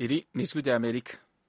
iri ni ijwi rya amerika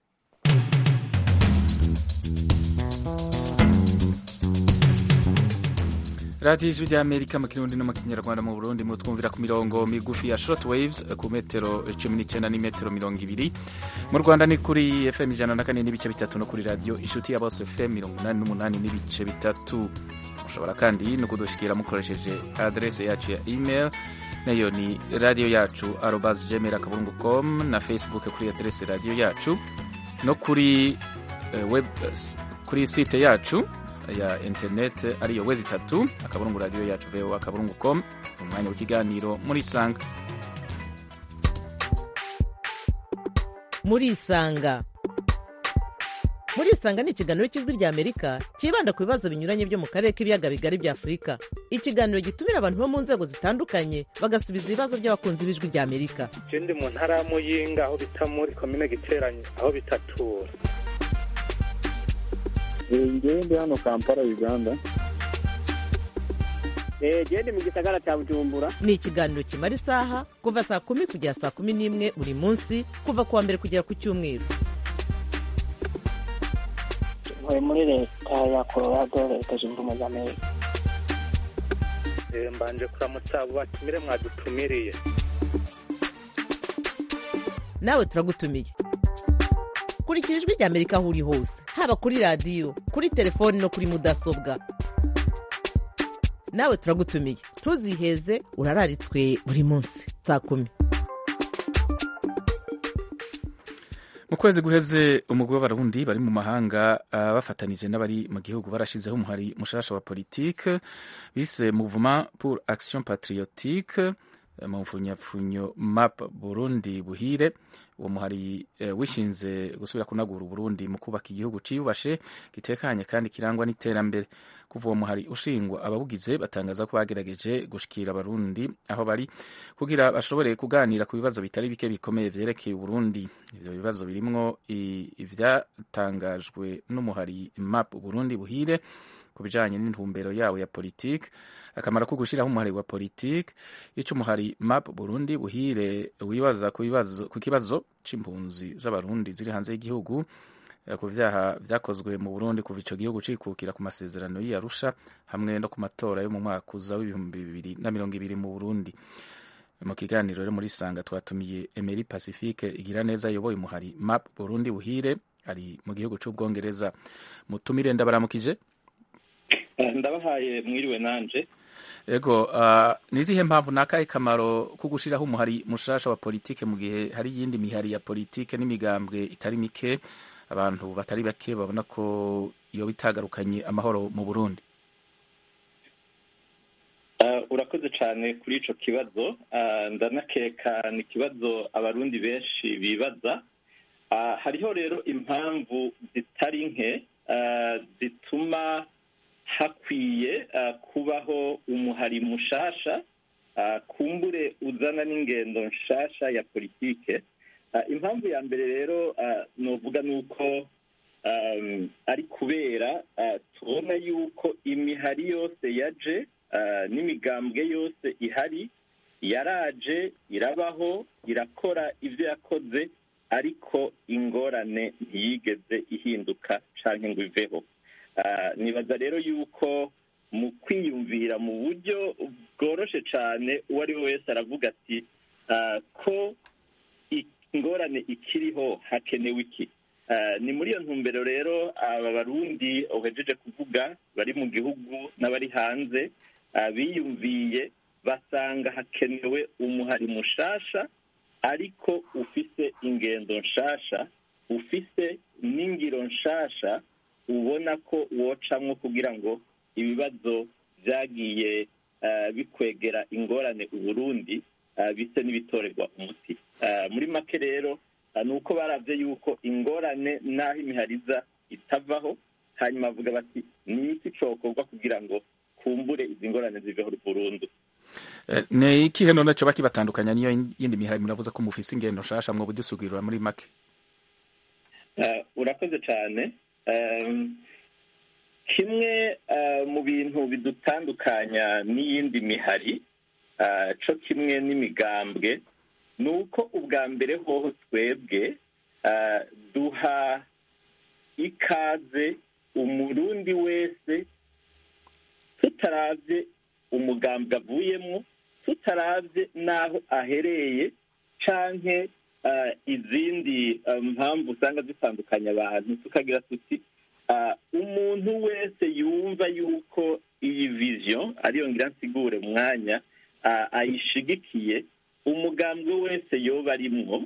radiyo ijwi rya amerika mu kirundi no mu kinyarwanda mu burundi mutwumvira ku mirongo migufi ya short waves ku metero cumi n'icyenda n'imetero mirongo ibiri mu rwanda ni kuri fm ijana na kane n'ibice bitatu no kuri radiyo inshuti ya bose fm mirongo inani n'umunani n'ibice bitatu mushobora kandi no kudushikira mukoresheje adrese yacu ya email nayo ni radiyo yacu arobas gmail akaburungu com na facebook kuri adrese radiyo yacu no kuri uh, web uh, kuri site yacu ya internet ariyo wezi itatu akaburungu radiyo yacu vo akaburungu com umwanya w'ikiganiro muri isanga muri isanga muri isanga ni ikiganiro cy'ijwi rya amerika cyibanda ku bibazo binyuranye byo mu karere k'ibiyaga bigari bya afurika ikiganiro gitumira abantu bo mu nzego zitandukanye bagasubiza ibibazo by'abakunzi b'ijwi rya amerika je ndi mu ntara ya muyinga aho bita muri komine giteranye aho bitatura ngewe ndi hano kampala uganda genda mu gisagara cya bujumbura ni ikiganiro kimara isaha kuva saa kumi kugera saa kumi n'imwe buri munsi kuva ku wa mbere kugera ku cyumweru ntuye muri leta ya colorado leta zunze ubumwe za amerika Eh, mbanje kuramutsa abo batumire mwadutumiriye nawe turagutumiye kurikira ijwi rya amerika aho uri hose haba kuri radiyo kuri telefoni no kuri mudasobwa nawe turagutumiye ntuziheze urararitswe buri munsi saa kumi mu kwezi guheze umugwi w'abarundi bari mu mahanga uh, bafatanije n'abari mu gihugu barashizeho umuhari mushasha wa politike bise mouvement pour action patriotique uh, mu mfunyapfunyo map burundi buhire uwo muhari uh, wishinze gusubira kunagura uburundi mu kubaka igihugu ciyubashe gitekanye kandi kirangwa n'iterambere kuva uwo muhari ushingwa ababugize batangaza ko bagerageje gushikira abarundi aho bari kugira bashobore kuganira ku bibazo bitari bike bikomeye vyerekeye uburundi ivyo bibazo birimwo ivyatangajwe n'umuhari map burundi buhire ku bijanye n'intumbero yawo ya politike akamaro ko gushiraho umuhari wa politike ico umuhari map burundi buhire wibaza ku bibazo ku kibazo c'impunzi z'abarundi ziri hanze y'igihugu ku vyaha vyakozwe mu Burundi kuva ico gihugu cikukira ku masezerano y'Arusha hamwe no ku matora yo mu mwaka uza w'ibihumbi bibiri na mirongo ibiri mu Burundi mu kiganiro rero muri sanga twatumiye Emery Pacifique igira neza yoboye umuhari map Burundi buhire ari mu gihugu c'ubwongereza mutumire ndabaramukije ndabahaye mwiriwe nanje ego uh, nizihe mpamvu nakahe kamaro ko gushiraho umuhari mushasha wa politike mu gihe hari iyindi mihari ya politike n'imigambwe itari mike abantu batari bake babona ko iyo bitagarukanye amahoro mu Burundi urakoze cyane kuri ico kibazo ndanakeka ni ikibazo abarundi benshi bibaza hariho rero impamvu zitari nke zituma hakwiye kubaho umuhari mushasha kumbure uzana n'ingendo nshasha ya politike impamvu ya mbere rero nuvuga ni uko ari kubera tubona yuko imihari yose yaje n'imigambwe yose ihari yaraje irabaho irakora ibyo yakoze ariko ingorane ntiyigeze ihinduka cyangwa ngo iveho nibaza rero yuko mu kwiyumvira mu buryo bworoshye cyane uwo ari we wese aravuga ati ko ingorane ikiriho hakenewe iki ni muri iyo ntumbero rero aba barundi uhejeje kuvuga bari mu gihugu n'abari hanze biyumviye basanga hakenewe umuhari mushasha ariko ufise ingendo nshasha ufise n'ingiro nshasha ubona ko wocamwo kugira ngo ibibazo byagiye bikwegera ingorane uburundi bise n'ibitorerwa umuti muri make rero ni uko barabye yuko ingorane n'aho imihariza itavaho hanyuma bavuga bati ni iki cokorwa kugira ngo kumbure izi ngorane ziveho burundu ni ikihe none coba kibatandukanya niyo yindi mihari muravuze ko mufise ingendo nshasha mwo budusugirira muri make urakoze cyane kimwe mu bintu bidutandukanya n'iyindi mihari cyo kimwe n'imigambwe ni uko ubwa mbere hoho twebwe ah, duha ikaze umurundi wese tutaravye umugambwe avuyemwo tutaravye n'aho ahereye canke ah, izindi ah, mpamvu usanga zitandukanya abantu tukagira tuti ah, umuntu wese yumva yuko iyi vision ariyo ngira nsigure mu mwanya ah, ayishigikiye umugambwe wese yoba arimwo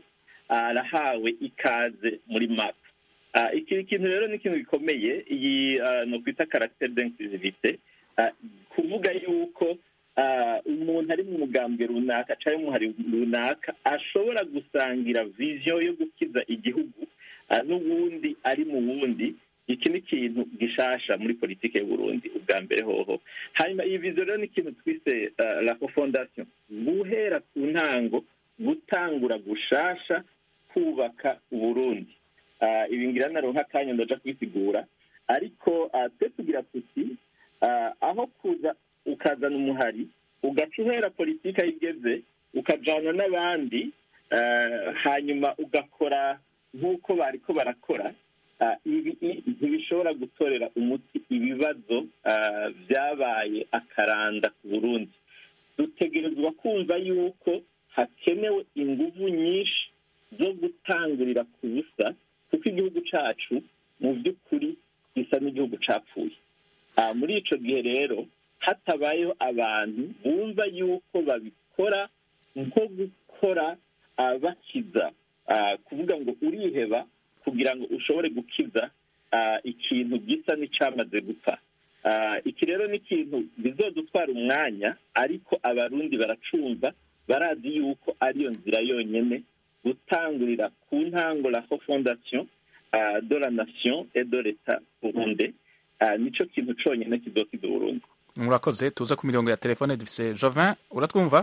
arahawe ikaze muri map Ah, iki kintu rero ni ikintu gikomeye iyi ah, no kwita caractère d'inclusivité Ah, kuvuga yuko ah, umuntu ari mu mugambwe runaka cyangwa umuhari runaka ashobora gusangira vision yo gukiza igihugu ah, n'ubundi ari mu wundi iki ni ikintu gishasha muri politiki y'u Burundi ubwa mbere hoho hanyuma iyi vision rero ni ikintu twise ah, la fondation guhera ku ntango gutangura gushasha kubaka uburundi Ah, ibi ngira naronka akanya ndaja kwisigura ariko ah, twe tugira tuti ah, aho kuza ukazana umuhari ugaca uhera politiki aho igeze ukajana n'abandi ah, hanyuma ugakora nk'uko bariko barakora ah, ibi i- ntibishobora gutorera umuti ibibazo ah, vyabaye akaranda ku burundi dutegerezwa kumva yuko hakenewe inguvu nyinshi zo gutangurira ku busa kuko igihugu cacu mu by'ukuri gisa n'igihugu capfuye Ah, muri ico gihe rero hatabayeho abantu bumva yuko babikora nko gukora ah, bakiza Ah, kuvuga ngo uriheba kugira ngo ushobore gukiza ah, ikintu gisa n'icamaze gupfa Ah, iki rero ni ikintu bizodutwara umwanya ariko abarundi baracumva barazi yuko ariyo nzira yonyene gutangurira ku ntango la fondation uh, de la nation et de l'etat burunde uh, nico kintu conyene kizokiza uburundi murakoze tuza ku mirongo ya telefone dufise jovin uratwumva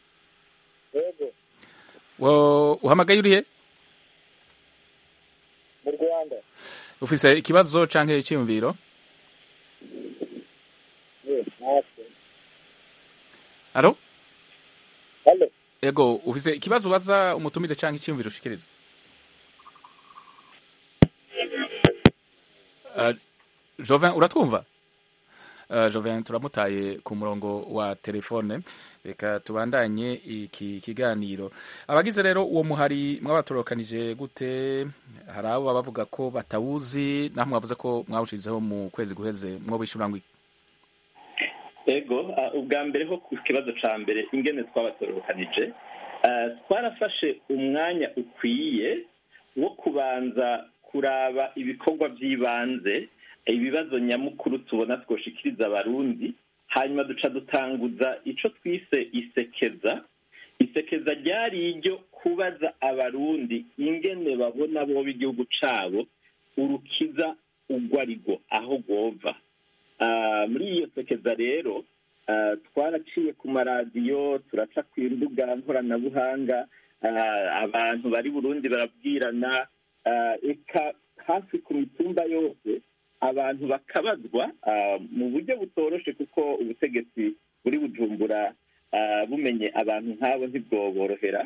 yego Wo- uhamagaye urihe mu rwanda ufise ikibazo canke iciyumviro ye natwe alo halo ego ufise ikibazo ubaza umutumire canke iciyumviro ushikiriza Uh, jovin uratwumva Uh, jovin turamutaye ku murongo wa telefone reka tubandanye iki kiganiro abagize rero uwo muhari mwabatorokanije gute hari abo baba bavuga ko batawuzi naho mwavuze ko mwawushizeho mu kwezi guheze mwo bishura ngo iki? ego uh, ubwa mbere ho ku kibazo ca mbere ingene twabatorokanije uh, twarafashe umwanya ukwiye wo kubanza kuraba ibikorwa by'ibanze ibibazo nyamukuru tubona twoshikiriza abarundi hanyuma duca dutanguza ico twise isekeza isekeza ryari iryo kubaza abarundi ingene babona boba igihugu cabo urukiza urwo arirwo aho rwova Ah, muri iyo sekeza rero ah, twaraciye ku maradiyo turaca ku mbuga nkoranabuhanga ah, abantu bari burundi barabwirana ah, eka hafi ku mitumba yose abantu bakabazwa ah, mu buryo butoroshe kuko ubutegetsi buri bujumbura ah, bumenye abantu nk'abo ntibwoborohera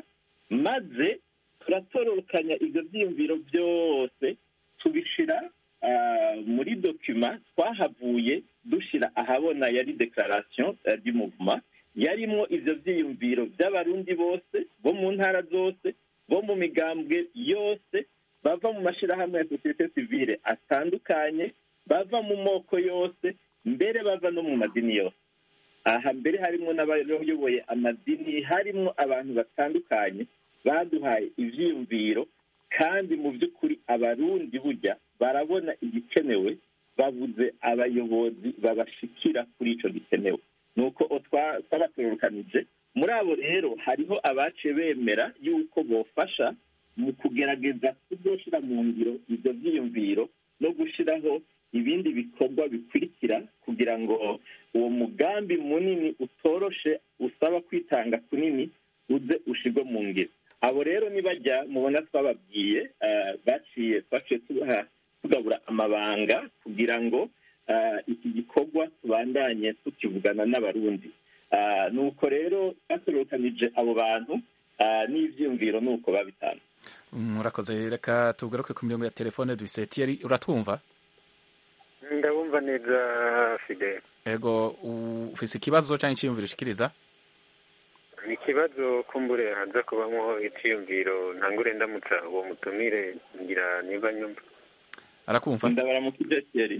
maze turatororokanya ibyo byiyumviro byose tubishira ah, muri dokima twahavuye dushira ahabona yari declaration eh, du mouvement yarimwo ivyo vyiyumviro vy'abarundi bose bo mu ntara zose bo mu migambwe yose bava mu mashirahamwe ya sosiyete sivile atandukanye bava mu moko yose mbere bava no mu madini yose aha mbere harimwo n'abayoboye amadini harimwo abantu batandukanye baduhaye ivyiyumviro kandi mu by'ukuri abarundi burya barabona igikenewe babuze abayobozi babashikira kuri ico gikenewe nuko twa- twabatororokanije muri abo rero hariho abaciye bemera yuko bofasha mu kugerageza kuzoshira mu ngiro ivyo vyiyumviro no gushiraho ibindi bikorwa bikurikira kugira ngo uwo mugambi munini utoroshe usaba kwitanga kunini uze ushirwe mu ngiro abo rero nibajya mubona twababwiye eh, baciye twaciye tubaha tugabura amabanga kugira ngo eh, iki gikorwa tubandanye tukivugana n'abarundi Ah, nuko rero batorokanije abo bantu ah, n'ivyiyumviro nuko babitanga murakoze reka tugaruke ku mirongo ya telefone dufise tiyeri uratwumva ndabumva neza fide ego ufise ikibazo cyangwa icyiyumviro ushikiriza ni ikibazo kumbure haza kubamo icyiyumviro ntangure ndamutsa uwo mutumire ngira niba nyumva arakumva ndabaramukije Thierry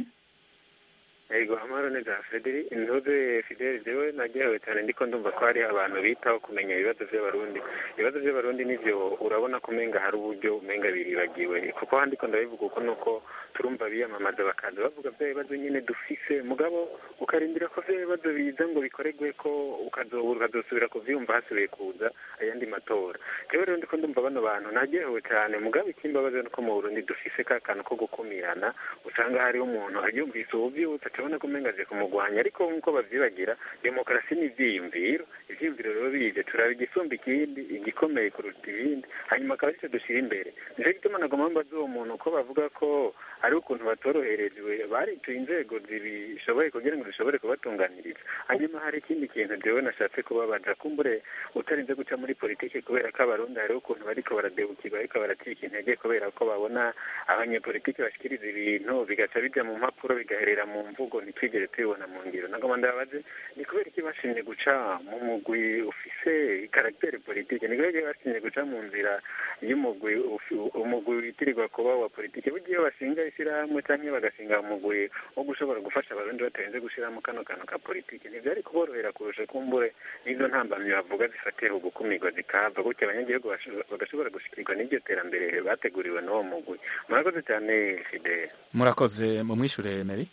Ego amaro neza Federi intuze Fidel jewe nagewe cyane ndiko ndumva ko hari abantu bitaho kumenya ibibazo by'abarundi ibibazo by'abarundi nivyo urabona kumenga hari uburyo umenga biribagiwe kuko handiko ndabivuga uko nuko turumva biyamamaza bakaza bavuga bya bibazo nyine dufise mugabo ukarindira ko vya bibazo biza ngo bikoregwe ko ukazobura ukazosubira kuvyumva hasubiye kuza ayandi matora jewe rero ndiko ndumva bano bantu nagewe cyane mugabo ikimbabaza nuko mu Burundi dufise ka kantu ko gukumirana usanga hariho umuntu aryumvise ubuvyutse turabona ko umenga aje kumugwanya ariko nk'uko bavyibagira demokarasi ni ivyiyumviro ivyiyumviro rero bije turaba igisumba ikindi igikomeye kuruta ibindi hanyuma akaba aricyo dushyira imbere nico gituma nagomba mbaza uwo muntu ko bavuga ko hariho ukuntu batoroherejwe barituye inzego zibishoboye kugira ngo zishobore kubatunganiriza hanyuma hari ikindi kintu jewe nashatse kubabaza kumbure utarinze guca muri politiki kubera ko abarundi hariho ukuntu bariko baradebukirwa ariko baracika intege kubera ko babona abanyepolitiki bashikiriza ibintu bigaca bija mu mpapuro bigaherera mu mvugo ntitwigere tubibona mu ngiro nagomba ndababaze ni kubera iki bashimye guca mu mugwi ufise karagiteri politiki ni kubera iki bashimye guca mu nzira y'umugwi umugwi witirirwa kuba wa politiki burya iyo bashinga ishyirahamwe cyangwa bagashinga umugwi wo gushobora gufasha abarundi batarinze gushiramo kano kantu ka politiki ntibyari kuborohera kurusha kumbure n'izo ntambamyi bavuga zifatiye ku gukumirwa zikahava gutya abanyagihugu bagashobora gushikirwa n'iryo terambere bateguriwe n'uwo mugwi murakoze cyane fidele murakoze mu mwishure meri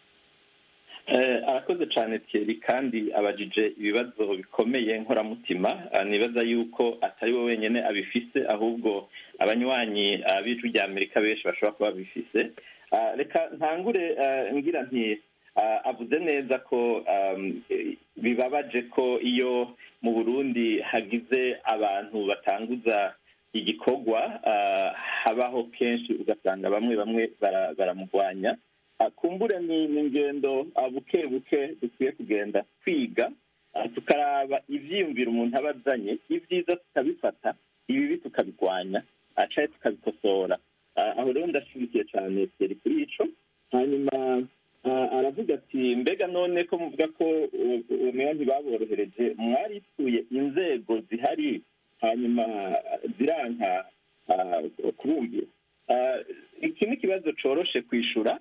arakoze cyane Thierry kandi abajije ibibazo bikomeye nkoramutima nibaza yuko atari we wenyine abifise ahubwo abanywanyi b'ijwi rya amerika benshi bashobora kuba babifise reka ntangure ngira nti avuze neza ko bibabaje ko iyo mu burundi hagize abantu batanguza igikorwa habaho kenshi ugasanga bamwe bamwe baramugwanya kumbure ni ingendo buke buke dukwiye kugenda kwiga tukaraba ibyiyumviro umuntu aba azanye ibyiza tukabifata ibibi tukabigwanya acaye tukabikosora aho rero ndashyigikiye cyane teri kuri ico hanyuma aravuga ati mbega none ko muvuga ko umenya ntibaborohereje mwarituye inzego zihari hanyuma ziranka kurumvira iki ni ikibazo coroshe kwishura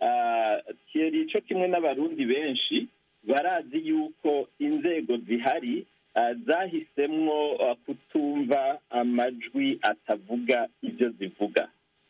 kiri cyo kimwe n'abarundi benshi barazi yuko inzego zihari zahisemwo kutumva amajwi atavuga ibyo zivuga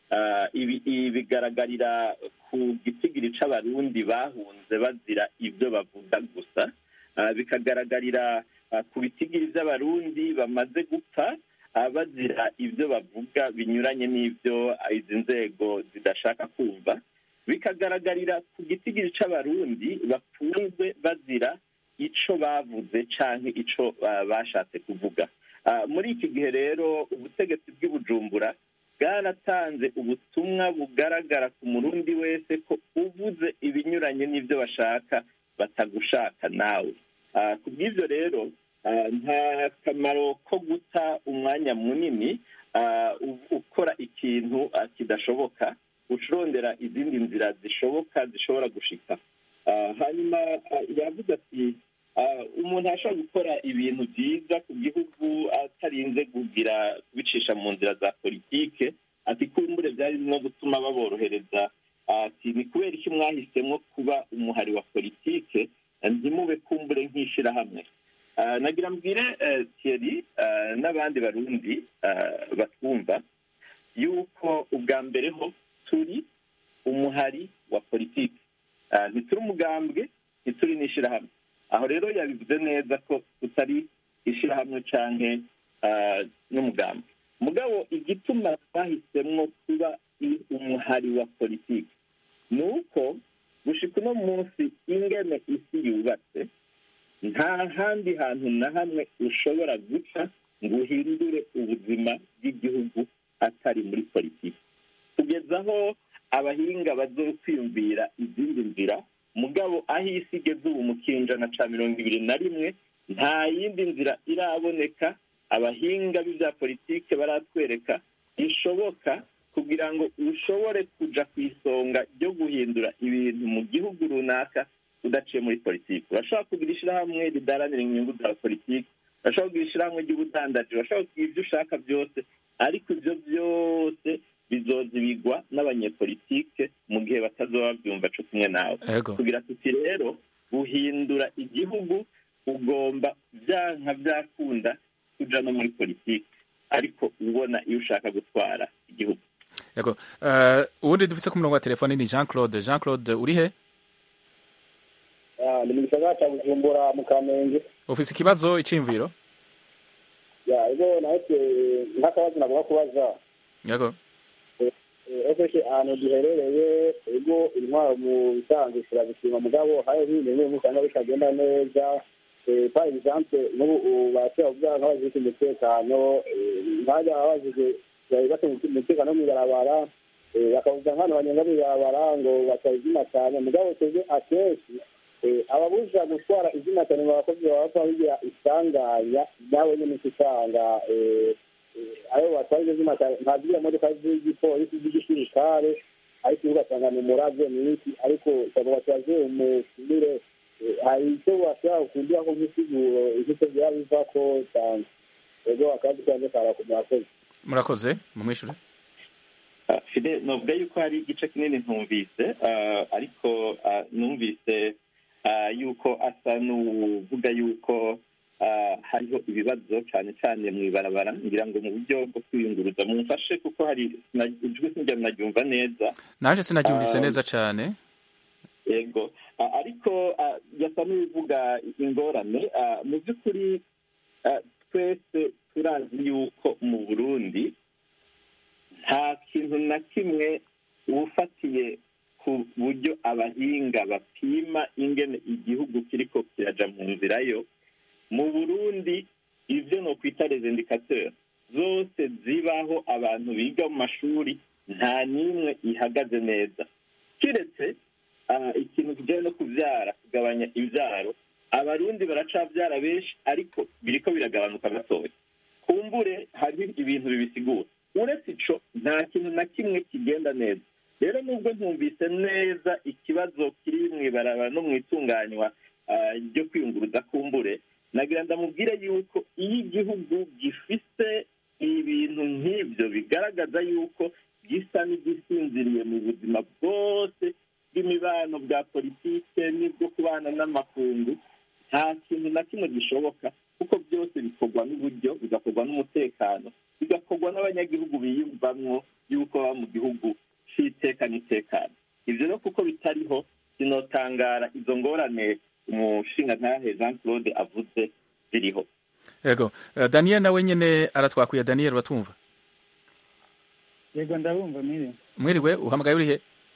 ibi bigaragarira ku gitigiri c'abarundi bahunze bazira ibyo bavuga gusa bikagaragarira ku bitigiri by'abarundi bamaze gupfa bazira ibyo bavuga binyuranye n'ibyo izi nzego zidashaka kumva bikagaragarira ku gitigiri c'abarundi bafunzwe bazira ico bavuze canke ico bashatse kuvuga muri iki gihe rero ubutegetsi bw'ibujumbura bwaratanze ubutumwa bugaragara ku murundi wese ko uvuze ibinyuranye n'ibyo bashaka batagushaka nawe ku bw'ibyo rero nta kamaro ko guta umwanya munini ukora ikintu kidashoboka ucurondera izindi nzira zishoboka zishobora gushika hanyuma yavuze ati umuntu ashobora gukora ibintu byiza ku gihugu atarinze kugira kubicisha mu nzira za politike ati kumbure byari no gutuma baborohereza ati ni kubera iki mwahisemo kuba umuhari wa politike ntimube kumbure nk'ishyirahamwe nagira mbwire Thierry n'abandi barundi batwumva yuko ubwa mbere ho turi umuhari wa politiki ntituri umugambwe ntituri n'ishyirahamwe aho rero yabivuze neza ko tutari ishyirahamwe cyangwa n'umugambwe mugabo igituma twahisemo kuba umuhari wa politiki ni uko gushika uno munsi ingene isi yubatse nta handi hantu na hamwe ushobora guca ngo uhindure ubuzima bw'igihugu atari muri politiki kugeza aho abahinga bazokwiyumvira izindi nzira mugabo aho isi igeze ubu mu kinjana ca mirongo ibiri na rimwe nta yindi nzira iraboneka abahinga b'ibya politike baratwereka ishoboka kugira ngo ushobore kuja ku isonga ryo guhindura ibintu mu gihugu runaka udaciye muri politiki urashobora kugira ishyirahamwe ridaranira inyungu za politiki urashobora kugira ishyirahamwe ry'ubudandaji urashobora kugira ibyo ushaka byose ariko ibyo byose bizozibigwa n'abanyepolitike mu gihe batazoba babyumva co kumwe nawe Ego. kugira tuti rero guhindura igihugu ugomba byanka byakunda kuja no muri politiki ariko ubona iyo ushaka gutwara igihugu Yego. Uh, uwundi dufise ku murongo wa telefone ni Jean Claude. Jean Claude uri he? Ah, ni mu gisagara cya bujumbura mu kamenge Ufise ikibazo iciyumviro? ya ego nahise nk'akabazo nagomba kubaza Yego. ofeshe ahantu duherereye ego intwaro mu bisanzwe turabishima mugabo hari ibindi bimwe usanga bitagenda neza Eh, par exemple n'ubu ubu barashobora kuvuga nk'abajejwe umutekano eh, nk'abajya babajijwe bari bafite umutekano wo mw'ibarabara eh, bakavuga nk'ahantu banyonga mw'ibarabara ngo batazima cyane mugabo twebwe akenshi eh, ababuja gutwara izina cyane mu bakozi baba bapfa bigira isanganya nawe nyine uca usanga eh, eh, ayo batwara izo zina cyane nta ziriya modoka z'igipolisi z'igisirikare ariko ugasanga ni umurabyo ni iki ariko usanga bataje umutumire Eh, hari icyo bashobora kukundira ko nk'isiguro icyo byaba biva ko cyane ego akazi kanjye karakomera koze Murakoze mumwishure. Ah, fide novuga yuko hari igice kinini ntumvise ah, ariko ah, numvise ah, yuko asa n'uvuga yuko ah, hariho ibibazo cyane cyane mu ibarabara ngira ngo mu buryo bwo kwiyunguruza mumfashe kuko hari sina- ijwi sinjya naryumva neza Nanje sinaryumvise Um, neza cane. yego Ah, ariko ah, yasa n'ubivuga ingorane Ah, mu by'ukuri ah, twese turazi yuko mu burundi nta kintu na kimwe ufatiye ku buryo abahinga bapima ingene igihugu kiriko kiraja mu nzira yo mu burundi ivyo no kwita les indicateurs zose zibaho abantu biga mu mashuri nta n'imwe ihagaze neza kiretse ah, ikintu kijanye no kuvyara kugabanya ivyaro abarundi baracavyara benshi ariko biriko biragabanuka gatoya kumbure hari ibintu bibisigura uretse ico nta kintu na kimwe kigenda neza rero nubwo ntumvise neza ikibazo kiri mw'ibarabara no mw'itunganywa ah, ryo kwiyunguruza kumbure nagira ndamubwire yuko iyo igihugu gifise ibintu nk'ibyo bigaragaza yuko gisa n'igisinziriye mu buzima bwose bw'imibano bwa politike n'ibwo kubana n'amakungu nta kintu na kimwe gishoboka kuko byose bikorwa n'uburyo bigakorwa n'umutekano bigakorwa n'abanyagihugu biyumvamwo yuko baba mu gihugu c'iteka n'itekano ibyo rero kuko bitariho sinotangara izo ngorane umushingantahe jean claude avuze ziriho Yego. Uh, Daniel nawe nyene aratwakuye Daniel batumva. yego ndabumva mwiri Mwiriwe uhamagaye uri he?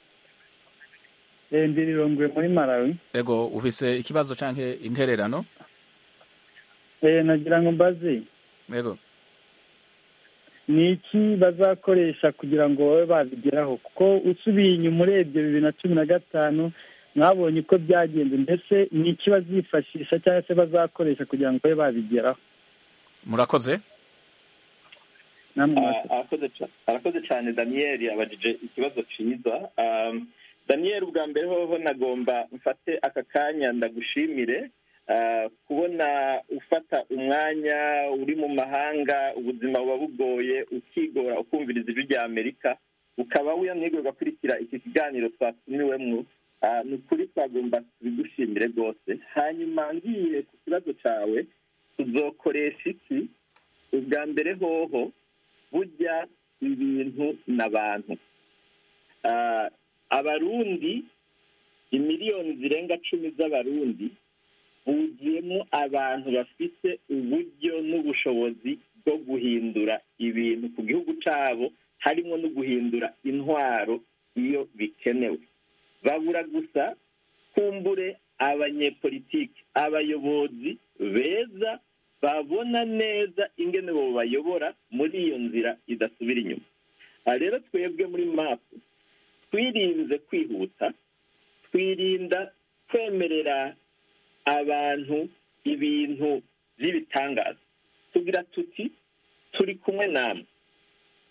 Eh, ndi rirongwe muri malawi Yego ufise ikibazo canke intererano? Eh, nagira ngo mbaze Yego. ni iki bazakoresha kugira ngo babe babigeraho kuko usubiye inyuma urebye bibiri na cumi na gatanu mwabonye uko byagenze mbese ni iki bazifashisha cyangwa se bazakoresha kugira ngo babe babigeraho Murakoze. namwe Ah, murakoze. arakoze ca- arakoze cyane daniel yabajije ikibazo cyiza Um, daniel ubwa mbere hoho nagomba mfate aka kanya ndagushimire ah, kubona ufata umwanya uri mu mahanga ubuzima buba bugoye ukigora ukumviriza ijwi rya amerika ukaba wiyamwigwe ugakurikira iki kiganiro twatumiwemwo Ah, ni ukuri twagomba tubigushimire rwose hanyuma ngiye ku kibazo cyawe tuzokoresha iki ubwa mbere hoho burya ibintu n'abantu Ah, abarundi imiliyoni zirenga cumi z'abarundi buzuyemo abantu bafite uburyo n'ubushobozi bwo guhindura ibintu ku gihugu cyabo harimo no guhindura intwaro iyo bikenewe babura gusa kumbure abanyepolitiki abayobozi beza babona neza ingene bo bayobora muri iyo nzira idasubira inyuma aha rero twebwe muri mapu twirinze kwihuta twirinda kwemerera abantu ibintu by'ibitangaza tugira tuti turi kumwe namwe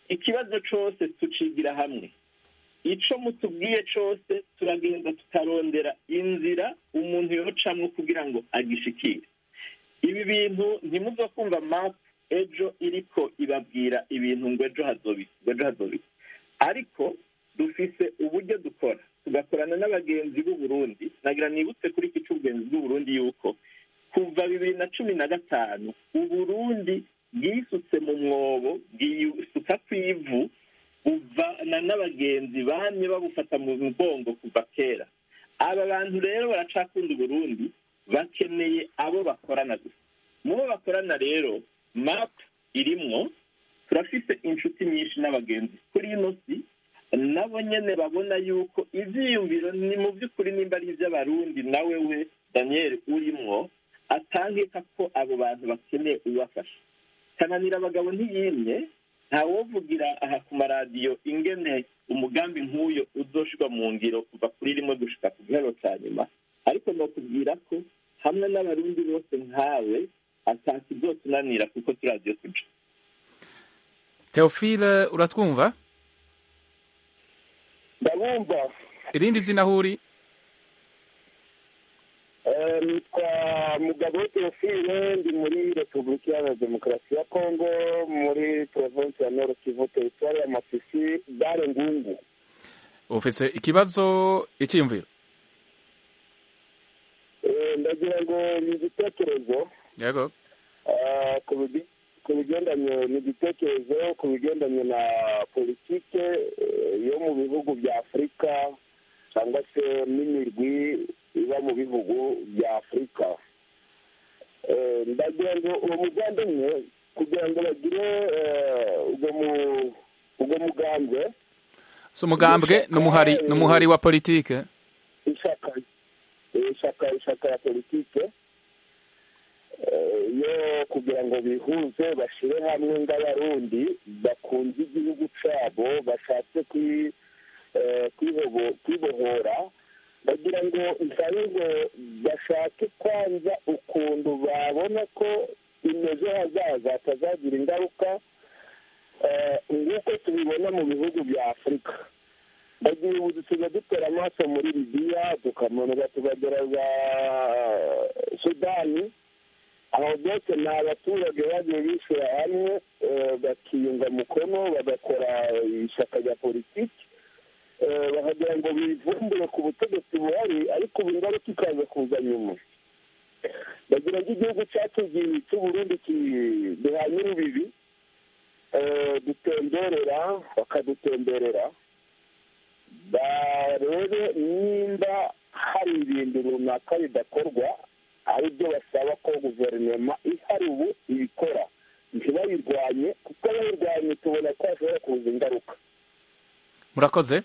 ikibazo cyose tucigira hamwe icyo mutubwiye cyose turagenda tukarondera inzira umuntu yocamo kugira ngo agishikire ibi bintu ntimuzo kumva mapu ejo iriko ibabwira ibintu ngo ejo hazobika ngo ejo hazobika ariko dufise uburyo dukora tugakorana n'abagenzi b'u Burundi nagira nibutse kuri iki cy'ubugenzi bw'u Burundi yuko kuva bibiri na cumi na gatanu uburundi bwisutse mu mwobo bwisuka ku ivu buvana n'abagenzi bamye babufata mu mugongo kuva kera aba bantu rero baracakunda uburundi bakeneye abo bakorana gusa mu bo bakorana rero mapu irimwo turafise inshuti nyinshi n'abagenzi kuri ino si nabo nyene babona yuko ivyiyumviro ni mu by'ukuri nimba ari ivy'abarundi nawe we daniel urimwo atangeka ko abo bantu bakeneye uwafasha kananira abagabo ntiyimye ntawovugira aha ku maradiyo ingene umugambi nk'uyo uzoshirwa mu ngiro kuva kuri rimwe gushika ku gihero ca nyuma ariko nokubwira ko hamwe n'abarundi bose nkawe atakizotunanira kuko turaziyo tuja teofile uratwumva ndabumva irindi zina aho uri nitwa mugabo teofile ndi muri repubulika iharanira demokarasi ya kongo muri provinsi ya nord kivu teritwari ya masisi gare ngungu ufise ikibazo icyiyumviro ndagira ngo ni igitekerezo yego ku bigendanye n'igitekerezo ku bigendanye na politike yo mu bihugu bya afurika cyangwa se n'imirwi iba mu bihugu bya afurika ndagira ngo uwo muvandimwe kugira ngo bagire ubwo mugambwe si umugambwe ni umuhari wa politike ishaka ishaka ishaka ya politike yo kugira ngo bihuze bashyire hamwe ng'abarundi bakunze igihugu cyabo bashatse kwibohora bagira ngo nsabe ngo bashake kwanza ukuntu babona ko ejo hazaza hatazagira ingaruka nk'uko tubibona mu bihugu bya afurika bagira ubu dusigaye dutera amaso muri libiya tukamanuka tukagera za sudani aho byose ni abaturage bagiye bishyira hamwe bakiyunga mukono bagakora ishyaka rya politiki bakagira ngo bivumbure ku butegetsi buhari ariko ubu ingaruka ikaza kuza nyuma bagira ngo igihugu cyacu cy'uburundi duhanye urubibi dutemberera bakadutemberera barebe nimba hari ibintu runaka bidakorwa ari byo basaba ko guverinoma ihari ubu ibikora ntibayirwanye kuko bayirwanye tubona ko hashobora kuza ingaruka murakoze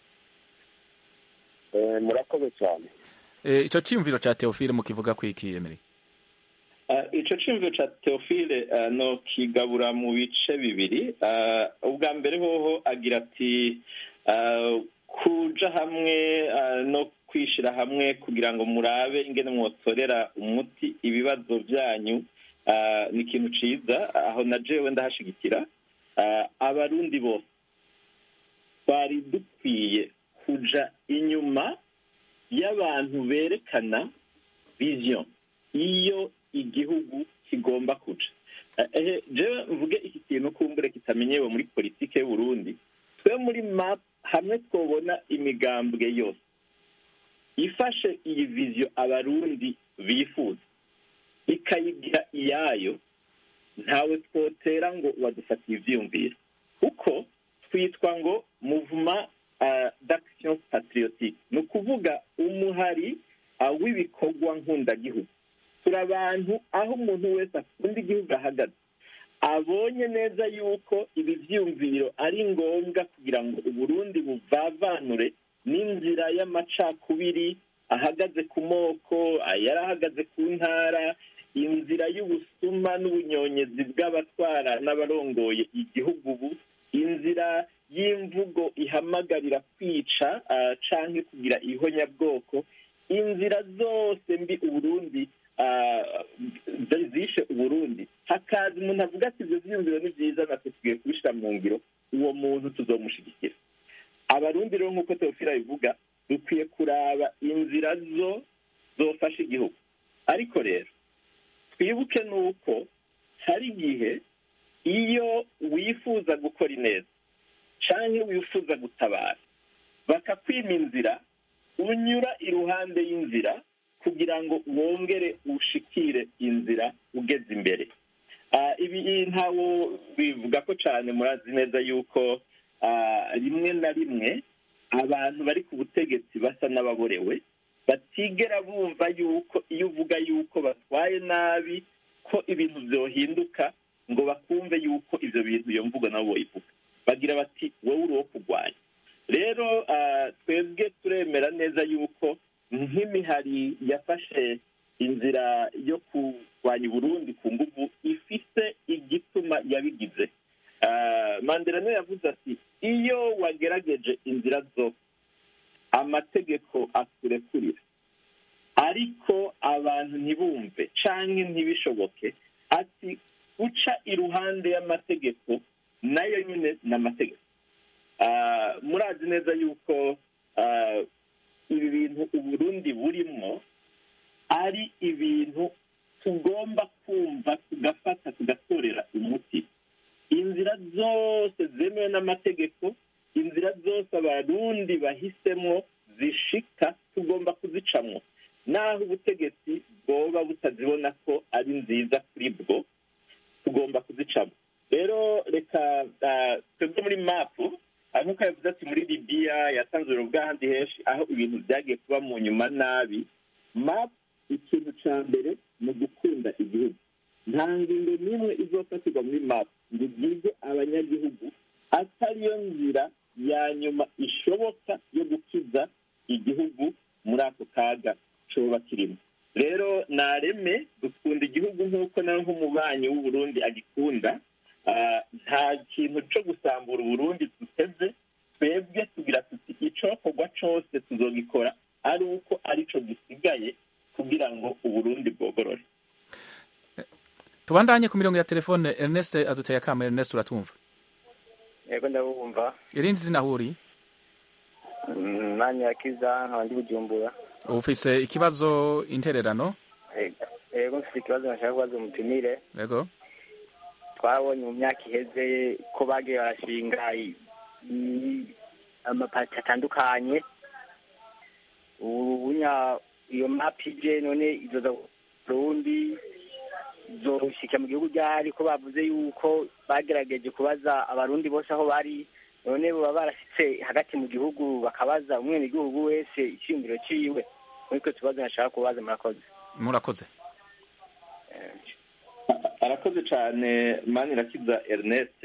murakoze cyane icyo cyiyumviro cya teofile mukivuga ko ikiyemere icyo cyiyumviro cya teofile no kigabura mu bice bibiri ubwa mbere hoho agira ati kuja hamwe no kwishyira hamwe kugira ngo murabe ingene mwotorera umuti ibibazo byanyu ni ikintu cyiza aho na jewe ndahashigikira abarundi bose twari dukwiye kuja inyuma y'abantu berekana vision iyo igihugu kigomba kuja jewe mvuge iki kintu kumbure kitamenyewe muri politike y'uburundi twe muri map hamwe twobona imigambwe yose ifashe iyi viziyo abarundi bifuza ikayigira iyayo ntawe twotera ngo wadufatiye ibyiyumviro kuko twitwa ngo muvuma d'action patriotique ni ukuvuga umuhari w'ibikorwa nkundagihugu turi abantu aho umuntu wese akunda igihugu ahagaze abonye neza yuko ibi byiyumviro ari ngombwa kugira ngo uburundi buvavanure n'inzira y'amacakubiri ahagaze ku moko yari ahagaze ku ntara inzira y'ubusuma n'ubunyonyezi bw'abatwara n'abarongoye igihugu ubu inzira y'imvugo ihamagarira kwica canke kugira ihonyabwoko inzira zose mbi uburundi zishe uburundi hakaza umuntu avuga ati ibyo byiyumviro ni byiza natwe tugiye kubishyira mu ngiro uwo muntu tuzomushyigikira abarundi rero nk'uko teofila bivuga dukwiye kuraba inzira zo zofasha igihugu ariko rero twibuke nuko hari igihe iyo wifuza gukora ineza cyangwa wifuza gutabara bakakwima inzira unyura iruhande y'inzira kugira ngo wongere ushikire inzira ugeze imbere ibi ntawo bivuga ko cyane murazi neza yuko rimwe na rimwe abantu bari ku butegetsi basa n'ababorewe batigera bumva yuko iyo uvuga yuko batwaye nabi ko ibintu byohinduka ngo bakumve yuko ibyo bintu iyo mvugo nabo bayivuga bagira bati wowe uri uwo kurwanya rero twebwe turemera neza yuko nk'imihari yafashe inzira yo kurwanya uburundi ku nguvu ifite igituma yabigize mandela niwe yavuze ati iyo wagerageje inzira zo amategeko akurekurira ariko abantu ntibumve cyangwa ntibishoboke ati uca iruhande y'amategeko nayo nyine ni amategeko murazi neza yuko ibi bintu uburundi burimo ari ibintu tugomba kumva tugafata tugatorera umuti inzira zose zemewe n'amategeko inzira zose abarundi bahisemo zishika tugomba kuzicamwo naho ubutegetsi bwoba butazibona ko ari nziza kuri bwo tugomba kuzicamo rero reka twebwe muri mapu nk'uko yavuze ati muri libiya yatanze urugero bw'ahandi henshi aho ibintu byagiye kuba mu nyuma nabi mapu ikintu cya mbere ni ugukunda igihugu nta ngingo n'imwe izofatirwa muri mapu ngo ibyize abanyagihugu atariyo nzira ya nyuma ishoboka yo gukiza igihugu muri ako kaga coba kirimo rero nareme dukunda igihugu nk'uko nawe nk'umubanyi w'uburundi agikunda nta kintu cyo gusambura uburundi duteze twebwe tugira tuti icokorwa cose tuzogikora ari uko arico gisigaye kugira ngo uburundi bwogorore tubandanye ku mirongo ya telefone ernest aduteye akama ernest uratumva yego ndabumva irindi zina huri mwanya yakiza nkaba ndi bujumbura ufise ikibazo intererano yego mfite ikibazo nashaka kubaza umutumire yego twabonye mu myaka iheze ko bagiye barashinga amapati atandukanye ubunya iyo mapi je none izoza burundi zoshika mu gihugu ryari ko bavuze yuko bagerageje kubaza abarundi bose aho bari none baba barashitse hagati mu gihugu bakabaza umwenegihugu wese iciyumviro ciwe muri twe tubazo nashaka kubaza murakoze murakoze arakoze cyane manirakiza ernest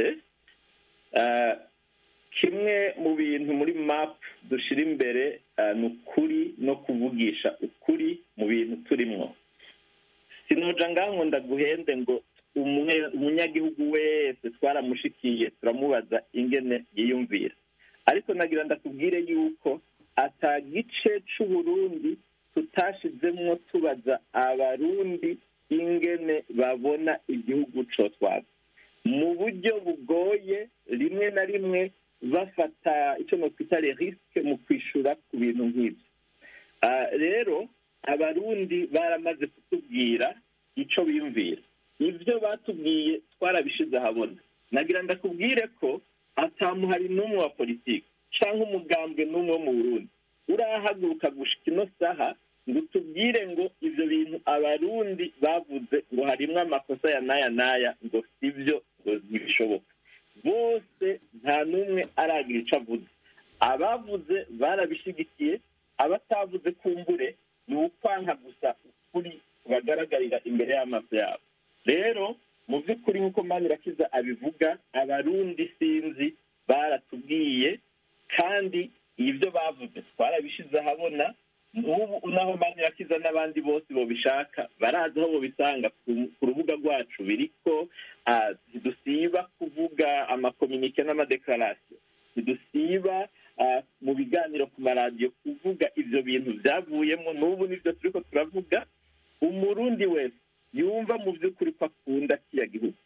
kimwe mu bintu muri map dushyira imbere ni ukuri no kuvugisha ukuri mu bintu turimo sinoja ngaho ndaguhende ngo umunyagihugu wese twaramushikiye turamubaza ingene yiyumvira ariko nagira ndakubwire yuko ata gice c'uburundi tutashizemwo tubaza abarundi ingene babona igihugu cotwaza mu buryo bugoye rimwe na rimwe bafata icyo nokwita risike mu kwishura ku bintu nk'ibyo rero abarundi baramaze kutubwira icyo biyumvira ibyo batubwiye twarabishize ahabona nagira ndakubwire ko atamuhari n'umwe wa politiki cyangwa umugambwe n'umwe wo mu burundi urahaguruka gushika ino saha ngo utubwire ngo ibyo bintu abarundi bavuze ngo harimo amakosa ya n'aya n'aya ngo si byo ngo ntibishoboka bose nta n'umwe aragira icyo avuze abavuze barabishyigikiye abatavuze kumbure ni ukwanka gusa ukuri bagaragarira imbere y'amaso yabo rero mu by'ukuri nk'uko manirakiza abivuga abarundi sinzi baratubwiye kandi ibyo bavuze twarabishyize ahabona n'ubu naho manirakiza n'abandi bose babishaka barazi aho babisanga ku rubuga rwacu biriko ntidusiba kuvuga amakominike n'amadekarasiyo ntidusiba mu biganiro ku maradiyo kuvuga ibyo bintu byavuyemo n'ubu nibyo turi ko turavuga umurundi wese yumva mu by'ukuri ko akunda kiriya gihugu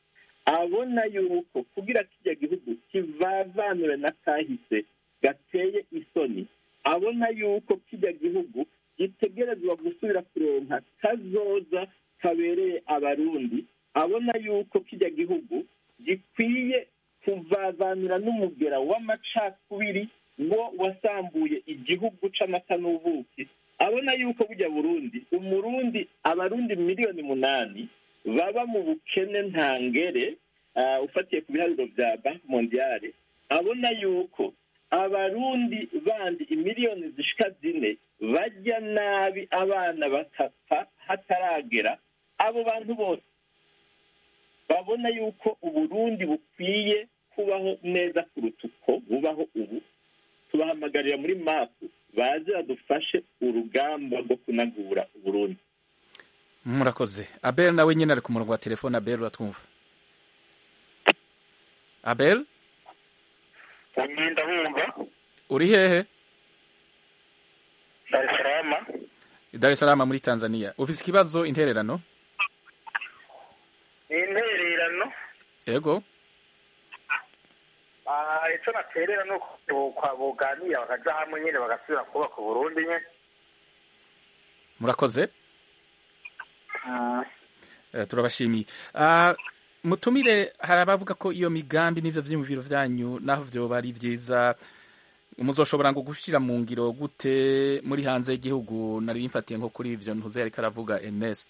abona yuko kugira kijya gihugu kivavanure na kahise gateye isoni abona yuko kijya gihugu gitegerezwa gusubira kuronka kazoza kabereye abarundi abona yuko kijya gihugu gikwiye kuvavanura n'umugera w'amacakubiri wo wasambuye igihugu c'amata n'ubuki abona yuko bujya burundi umurundi abarundi miliyoni munani baba mu bukene ntangere ufatiye ku biharuro bya banki mondiyale abona yuko abarundi bandi imiliyoni zishika zine bajya nabi abana bakapfa hataragera abo bantu bose babona yuko uburundi bukwiye kubaho neza kuruta uko bubaho ubu tubahamagarira muri mapu baze badufashe urugamba rwo kunagura uburundi murakoze abel nawe nyine ari ku murongo wa telefone abel uratwumva abel ndabumva uri hehe dar es salaam dar es salaam muri tanzania ufise ikibazo intererano ni intererano yego icyo naterera ni uko buganira bakaja hamwe nyine bagasubira kubaka uburundi nyine murakoze turabashimiye mutumire hari abavuga ko iyo migambi n'ivyo vyiyumviro vyanyu naho vyoba ari vyiza muzoshobora ngo gushyira mu ngiro gute muri hanze y'igihugu nari mfatiye nko kuri ivyo ntuze yariko aravuga Ernest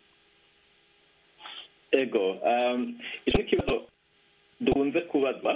ego ico kibazo dukunze kubazwa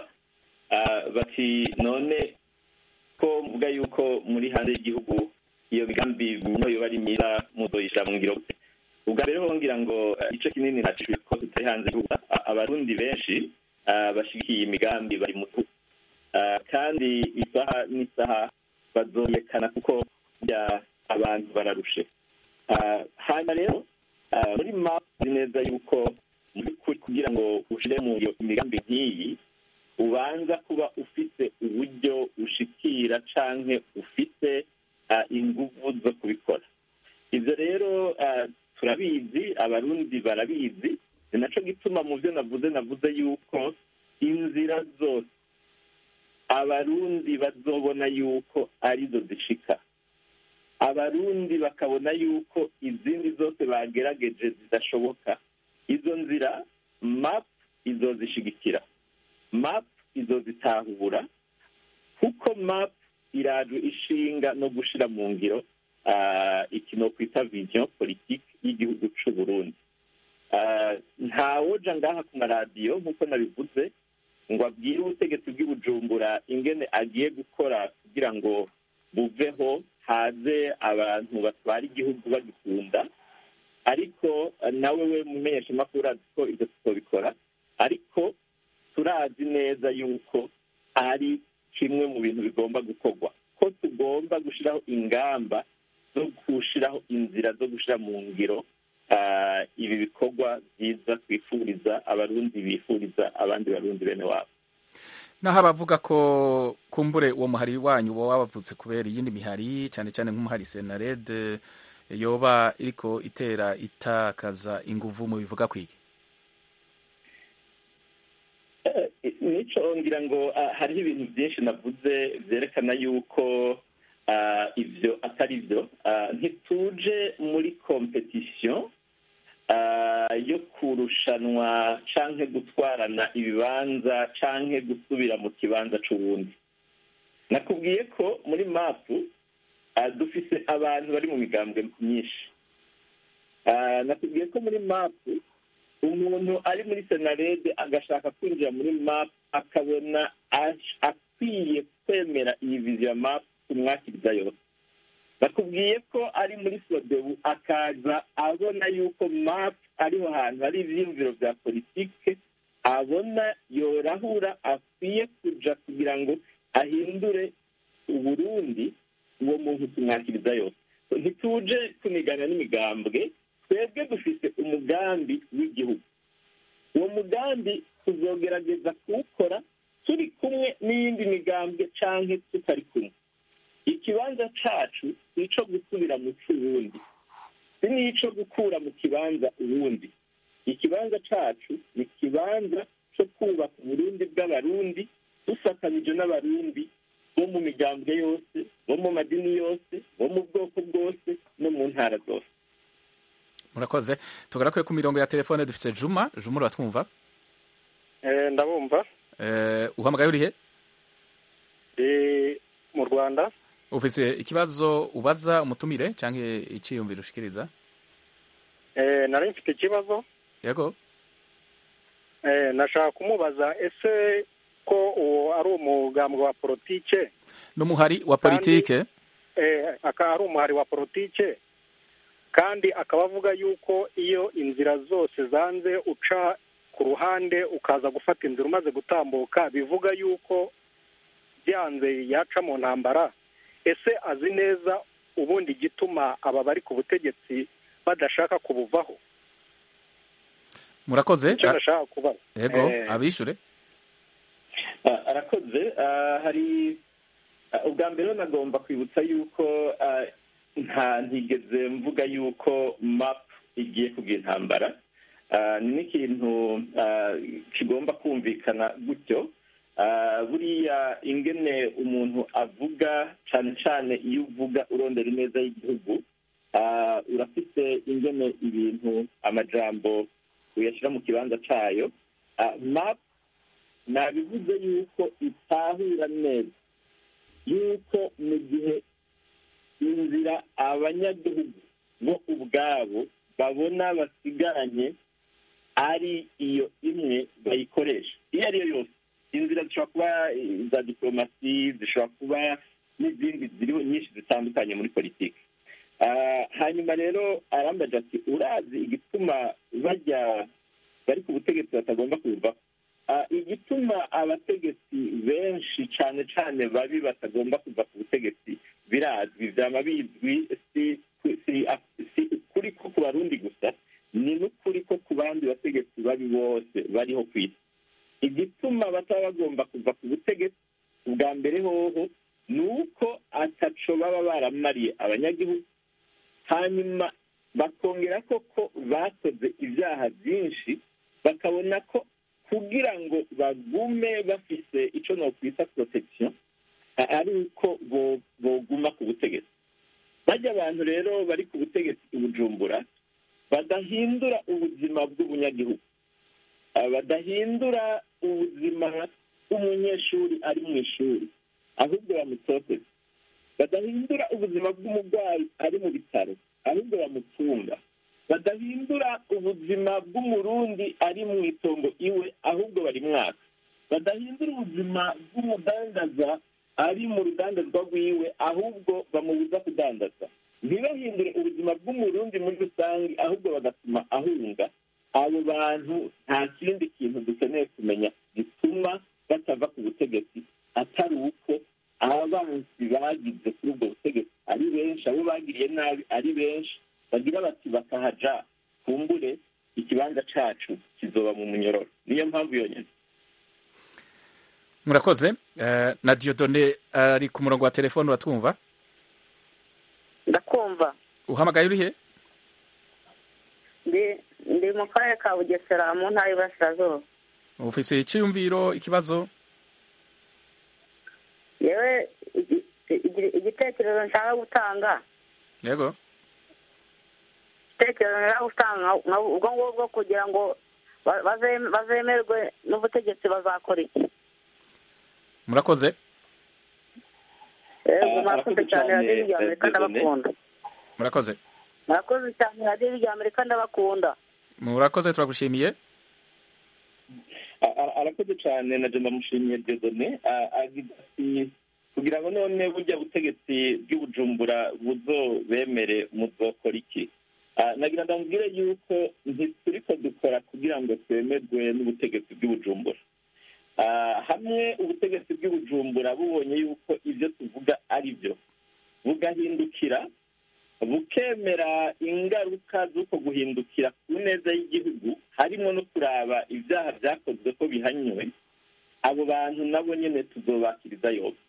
bati none ko mvuga yuko muri hanze y'igihugu iyo migambi no yoba ari myiza muzoyishira mu ngiro gute ubwa mbere hongira ngo igice kinini nacishwe ko tutari hanze y'igihugu abarundi benshi bashigikiye imigambi bari mutu kandi isaha n'isaha bazoyekana kuko bya abantu bararushe hanyuma rero muri mapu neza yuko kugira ngo ushire mu imigambi nk'iyi ubanza kuba ufite uburyo ushikira canke ufite inguvu zo kubikora ibyo rero turabizi abarundi barabizi ni naco gituma mu byo navuze navuze yuko inzira zose abarundi bazobona yuko arizo zishika abarundi bakabona yuko izindi zose bagerageje zidashoboka izo nzira map izozishigikira map izozitahura kuko map iraje ishinga no gushira mu ngiro ikino kwita vision politike y'igihugu c'u Burundi ntawoja ngaha ku maradiyo nk'uko nabivuze ngo abwire ubutegetsi bw'ibujumbura ingene agiye gukora kugira ngo buveho haze abantu batwara igihugu bagikunda ariko nawe we mumenyesha amakuru azi ko ibyo tutobikora ariko turazi neza yuko ari kimwe mu bintu bigomba gukorwa ko tugomba gushyiraho ingamba zo gushyiraho inzira zo gushyira mu ngiro ibi bikorwa byiza twifuriza abarundi bifuriza abandi barundi bene wabo naho abavuga ko kumbure uwo muhari wanyu uba wabavutse kubera iyindi mihari cyane cyane nk'umuhari senarede yoba iriko itera itakaza inguvu mu bivuga kwiki nico ngira ngo hariho ibintu byinshi navuze byerekana yuko ibyo atari byo ntituje muri kompetisiyo yo kurushanwa canke gutwarana ibibanza canke gusubira mu kibanza c'uwundi nakubwiye ko muri mapu dufise abantu bari mu migambwe myinshi nakubwiye ko muri mapu umuntu ari muri senarede agashaka kwinjira muri mapu akabona akwiye kwemera iyi viziyo ya mapu umwakiriza yose bakubwiye ko ari muri sodebu akaza abona yuko mapu ariho hantu hari ibyiyumviro bya politike abona yorahura akwiye kuja kugira ngo ahindure uburundi uwo muntu tumwakiriza yose ntituje kunigana n'imigambwe twebwe dufite umugambi w'igihugu uwo mugambi tuzogerageza kuwukora turi kumwe n'iyindi migambwe canke tutari kumwe ikibanza cacu ni ico gusubira mu c'uwundi si n'ico gukura mu kibanza uwundi ikibanza cacu ni ikibanza cyo kubaka uburundi bw'abarundi dufatanije n'abarundi bo mu migambwe yose bo mu madini yose bo mu bwoko bwose no mu ntara zose murakoze tugaruke ku mirongo ya telefone dufise juma juma uratwumva ndabumva uhamagaye urihe mu rwanda ufise ikibazo ubaza umutumire cyangwa icyiyumviro ushikiriza nari mfite ikibazo yego nashaka kumubaza ese ko uwo ari umugambwe wa politike n'umuhari wa politike akaba ari umuhari wa politike kandi akaba avuga yuko iyo inzira zose zanze uca ku ruhande ukaza gufata inzira umaze gutambuka bivuga yuko byanze yaca mu ntambara ese azi neza ubundi igituma aba bari ku butegetsi badashaka kubuvaho murakoze icyo ndashaka kubaza yego abishure arakoze hari ubwa mbere nagomba kwibutsa yuko nta ntigeze mvuga yuko map igiye kugira intambara ni n'ikintu kigomba kumvikana gutyo buriya ingene umuntu avuga cyane cyane iyo uvuga urondera ineza y'igihugu urafite ingene ibintu amajambo uyashyira mu kibanza cyayo map nabivuze yuko itahura neza yuko mu gihe inzira abanyagihugu bo ubwabo babona basigaranye ari iyo imwe bayikoresha iyo ari yo yose inzira zishobora kuba iza diporomasi zishobora kuba n'izindi ziriho nyinshi zitandukanye muri politiki hanyuma rero arambaje ati urazi igituma bajya bari ku butegetsi batagomba kuvaho igituma abategetsi benshi cyane cyane babi batagomba kuva ku butegetsi birazwi byaba bizwi si ukuri ko ku barundi gusa ni n'ukuri ko ku bandi bategetsi babi bose bariho ku isi igituma bataba bagomba kuva ku butegetsi ubwa mbere hoho ni uko ataco baba baramariye abanyagihugu hanyuma bakongera koko bakoze ibyaha byinshi bakabona ko kugira ngo bagume bafise icyo nokwita protection ari uko boguma ku butegetsi bajya abantu rero bari ku butegetsi i bujumbura badahindura ubuzima bw'umunyagihugu badahindura ubuzima bw'umunyeshuri ari mu ishuri ahubwo bamutoteza badahindura ubuzima bw'umurwayi ari mu bitaro ahubwo bamutunga badahindura ubuzima bw'umurundi ari mu itongo iwe ahubwo bari mwaka badahindura ubuzima bw'umudandaza ari mu rudandazwa rwiwe ahubwo bamubuza kudandaza ntibahindure ubuzima bw'umurundi muri rusange ahubwo bagatuma ahunga abo bantu nta kindi kintu dukeneye kumenya gituma batava ku butegetsi atari uko abanzi bagize kuri ubwo butegetsi ari benshi abo bagiriye nabi ari benshi bagira bati bakahaja kumbure ikibanza cacu kizoba mu munyororo niyo mpamvu yonyine murakoze na diodone ari ku murongo wa telefone uratwumva ndakumva uhamagaye urihe ndi mu karere ka bugesera mu ntara y'iburasirazuba ufise icyiyumviro ikibazo yewe igitekerezo nshaka gutanga yego igitekerezo nshaka gutanga ubwo ngubwo kugira ngo bazemerwe n'ubutegetsi bazakora iki murakoze yego murakoze cyane radiyo rya amerika ndabakunda murakoze murakoze cyane radiyo rya amerika ndabakunda murakoze turagushimiye arakoze cyane na jenda mushimiye dedone agira ati kugira ngo none burya butegetsi bw'ubujumbura buzobemere muzokora iki nagira ndamubwire yuko ntituriko dukora kugira ngo twemerwe n'ubutegetsi bw'ubujumbura hamwe ubutegetsi bw'ubujumbura bubonye yuko ibyo tuvuga ari byo bugahindukira bukemera ingaruka z'uko guhindukira ku neza y'igihugu harimo no kuraba ibyaha byakozwe ko bihanywe abo bantu nabo nyine tuzobakiriza yose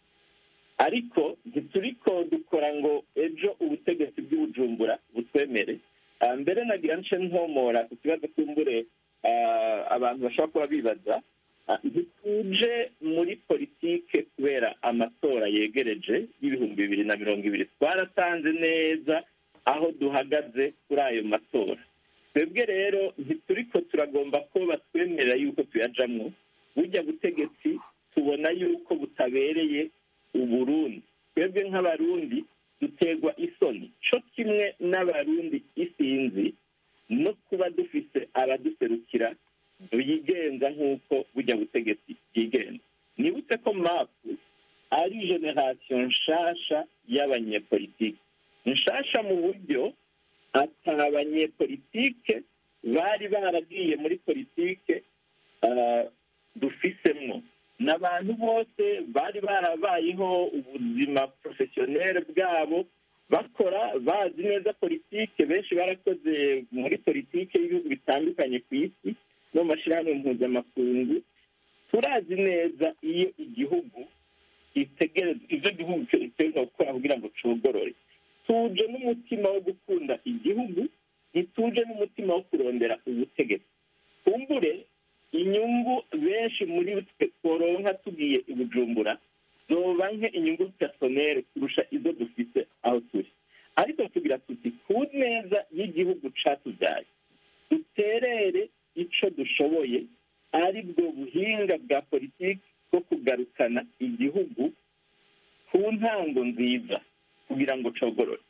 ariko ntituriko dukora ngo ejo ubutegetsi bw'ubujumbura butwemere Ah, mbere nagira nce nkomora ku kibazo cy'umbure ah, abantu bashobora kuba bibaza Ah, ntituje muri politike kubera amatora yegereje y'ibihumbi bibiri na mirongo ibiri twaratanze neza aho duhagaze kuri ayo matora twebwe rero ntituriko turagomba ko batwemerera yuko tuyajamwo burya butegetsi tubona yuko butabereye uburundi twebwe nk'abarundi duterwa isoni co kimwe n'abarundi isinzi no kuba dufise abaduserukira bigenza nk'uko burya butegetsi bwigenza nibutse ko mapu ari generasiyo nshasha y'abanyepolitike nshasha mu buryo ata banyepolitike bari baragiye muri politike ah, dufisemwo n'abantu bose bari barabayeho ubuzima porofesiyoneri bwabo bakora bazi neza politike benshi barakoze muri politike y'ibihugu bitandukanye ku isi no mu mashyirahamwe mpuzamakungu turazi neza iyo igihugu gitegereza ibyo igihugu gitegereza gukora kugira ngo cogorore tuje n'umutima wo gukunda igihugu ntituje n'umutima wo kurondera ubutegetsi kumbure inyungu benshi muri twe tworonka tugiye i bujumbura zoba nke inyungu personere kurusha izo dufite aho turi ariko tugira tuti ku neza y'igihugu catubyaye duterere ico dushoboye ari bwo buhinga bwa politiki bwo kugarukana igihugu ku ntango nziza kugira ngo cogorore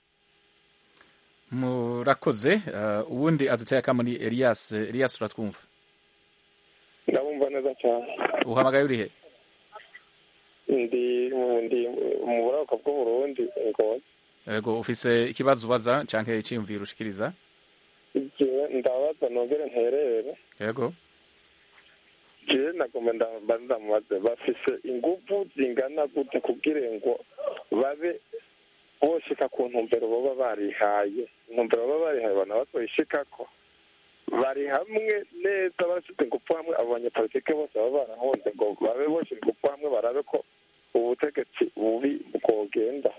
murakoze uh, uwundi aduteye akamuni elias elias uratwumva ndabumva neza cyane uhamagaye urihe ndi mu- ndi mu buraruko bw'uburundi ngozi yego ufise ikibazo ubaza canke iciyumviro ushikiriza jewe ndabaza nongere nterere yego jewe nagomba ndamba ndamubaze bafise inguvu zingana gute kugira ngo babe boshika ku ntumbero baba barihaye intumbero baba barihaye bana bazoyishikako bari hamwe neza bashyize ingufu hamwe abo banyepolitike bose baba barahunze ngo babe boshyira ingufu hamwe barabe ko ubutegetsi bubi bwogenda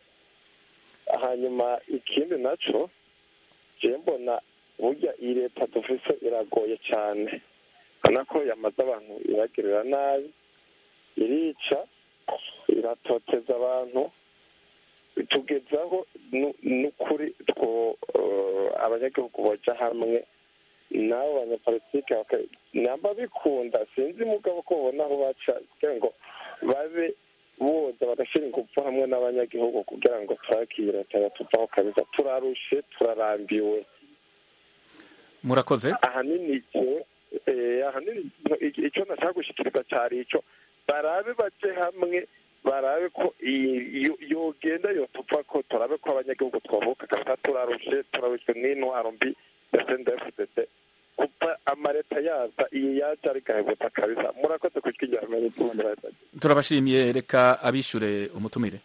hanyuma ikindi naco jewe mbona burya iyi leta dufise iragoye cyane urabona ko yamaze abantu iragirira nabi irica iratoteza abantu tugezaho nu- n'ukuri two eh, abanyagihugu boja hamwe n'abo banyapolitike baka- namba bikunda sinzi mugabo ko babona aho baca kugira ngo babe boza bagashyira ingufu hamwe n'abanyagihugu kugira ngo turakire leta yatuvaho kabisa turarushe turarambiwe murakoze ahanini jewe eh, ahanini i- icyo nashaka gushikiriza cyari icyo barabe baje hamwe barabe ko iyi- yo- yogenda yotuva ko turabe ko abanyagihugu twavuka kabisa turarushe turarushwe n'intwaro mbi ya sndfdd kuva amaleta yaza iyi yaje ari gahebuta kabisa murakoze kujwi rya amerika turabashimiye reka abishure umutumire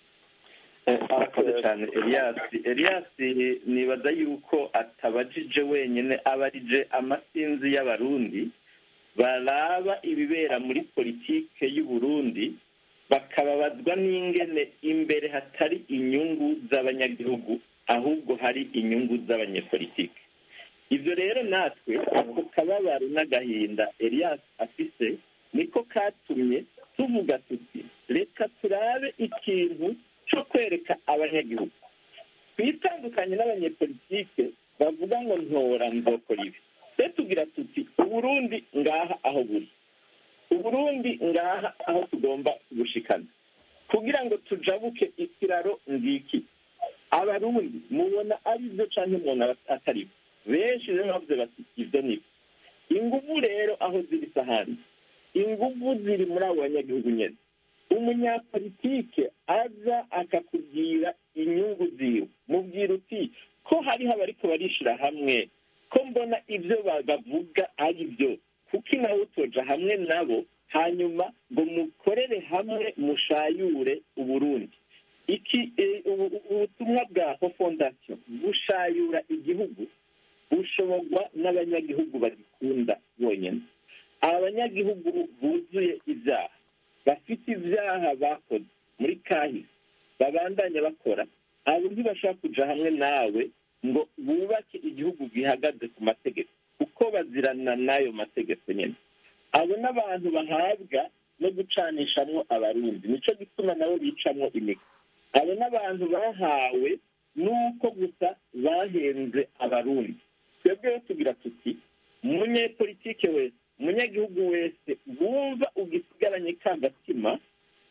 arakoze cyane elias elias nibaza yuko atabajije wenyine abarije amasinzi y'abarundi baraba ibibera muri politike y'uburundi bakababazwa n'ingene imbere hatari inyungu z'abanyagihugu ahubwo hari inyungu z'abanyepolitike ibyo rero natwe ako kababaro n'agahinda elias afise niko katumye tuvuga tuti reka turabe ikintu cyo kwereka abanyagihugu twitandukanye n'abanyepolitike bavuga ngo ntora nzokora ibi twe tugira tuti uburundi ngaha aho buri uburundi ngaha aho tugomba gushikana kugira ngo tujabuke ikiraro ngiki abarundi mubona ari byo cyangwa umuntu atari byo benshi rero bavuze bati ibyo ni byo ingufu rero aho ziri sahani ingufu ziri muri abo banyagihugu nyine umunyapolitike aza akakubwira inyungu ziwe mubwira uti ko hariho abariko barishira hamwe ko mbona ibyo bavuga ari byo kuko nawe utoja hamwe nabo hanyuma ngo mukorere hamwe mushayure uburundi iki ubutumwa bwa ho fondasiyo gushayura igihugu bushoborwa n'abanyagihugu bagikunda bonyine abanyagihugu buzuye ibyaha bafite ibyaha bakoze muri kahise babandanya bakora abo ntibashaka kuja hamwe nawe ngo bubake igihugu gihagaze ku mategeko kuko bazirana n'ayo mategeko nyine abo n'abantu bahabwa no gucanishamwo abarundi nico gituma nabo bicamwo imigwi abo n'abantu bahawe n'uko gusa bahenze abarundi twebwe rero tugira tuti umunyepolitike wese umunyagihugu wese wumva ugisigaranye ka gatima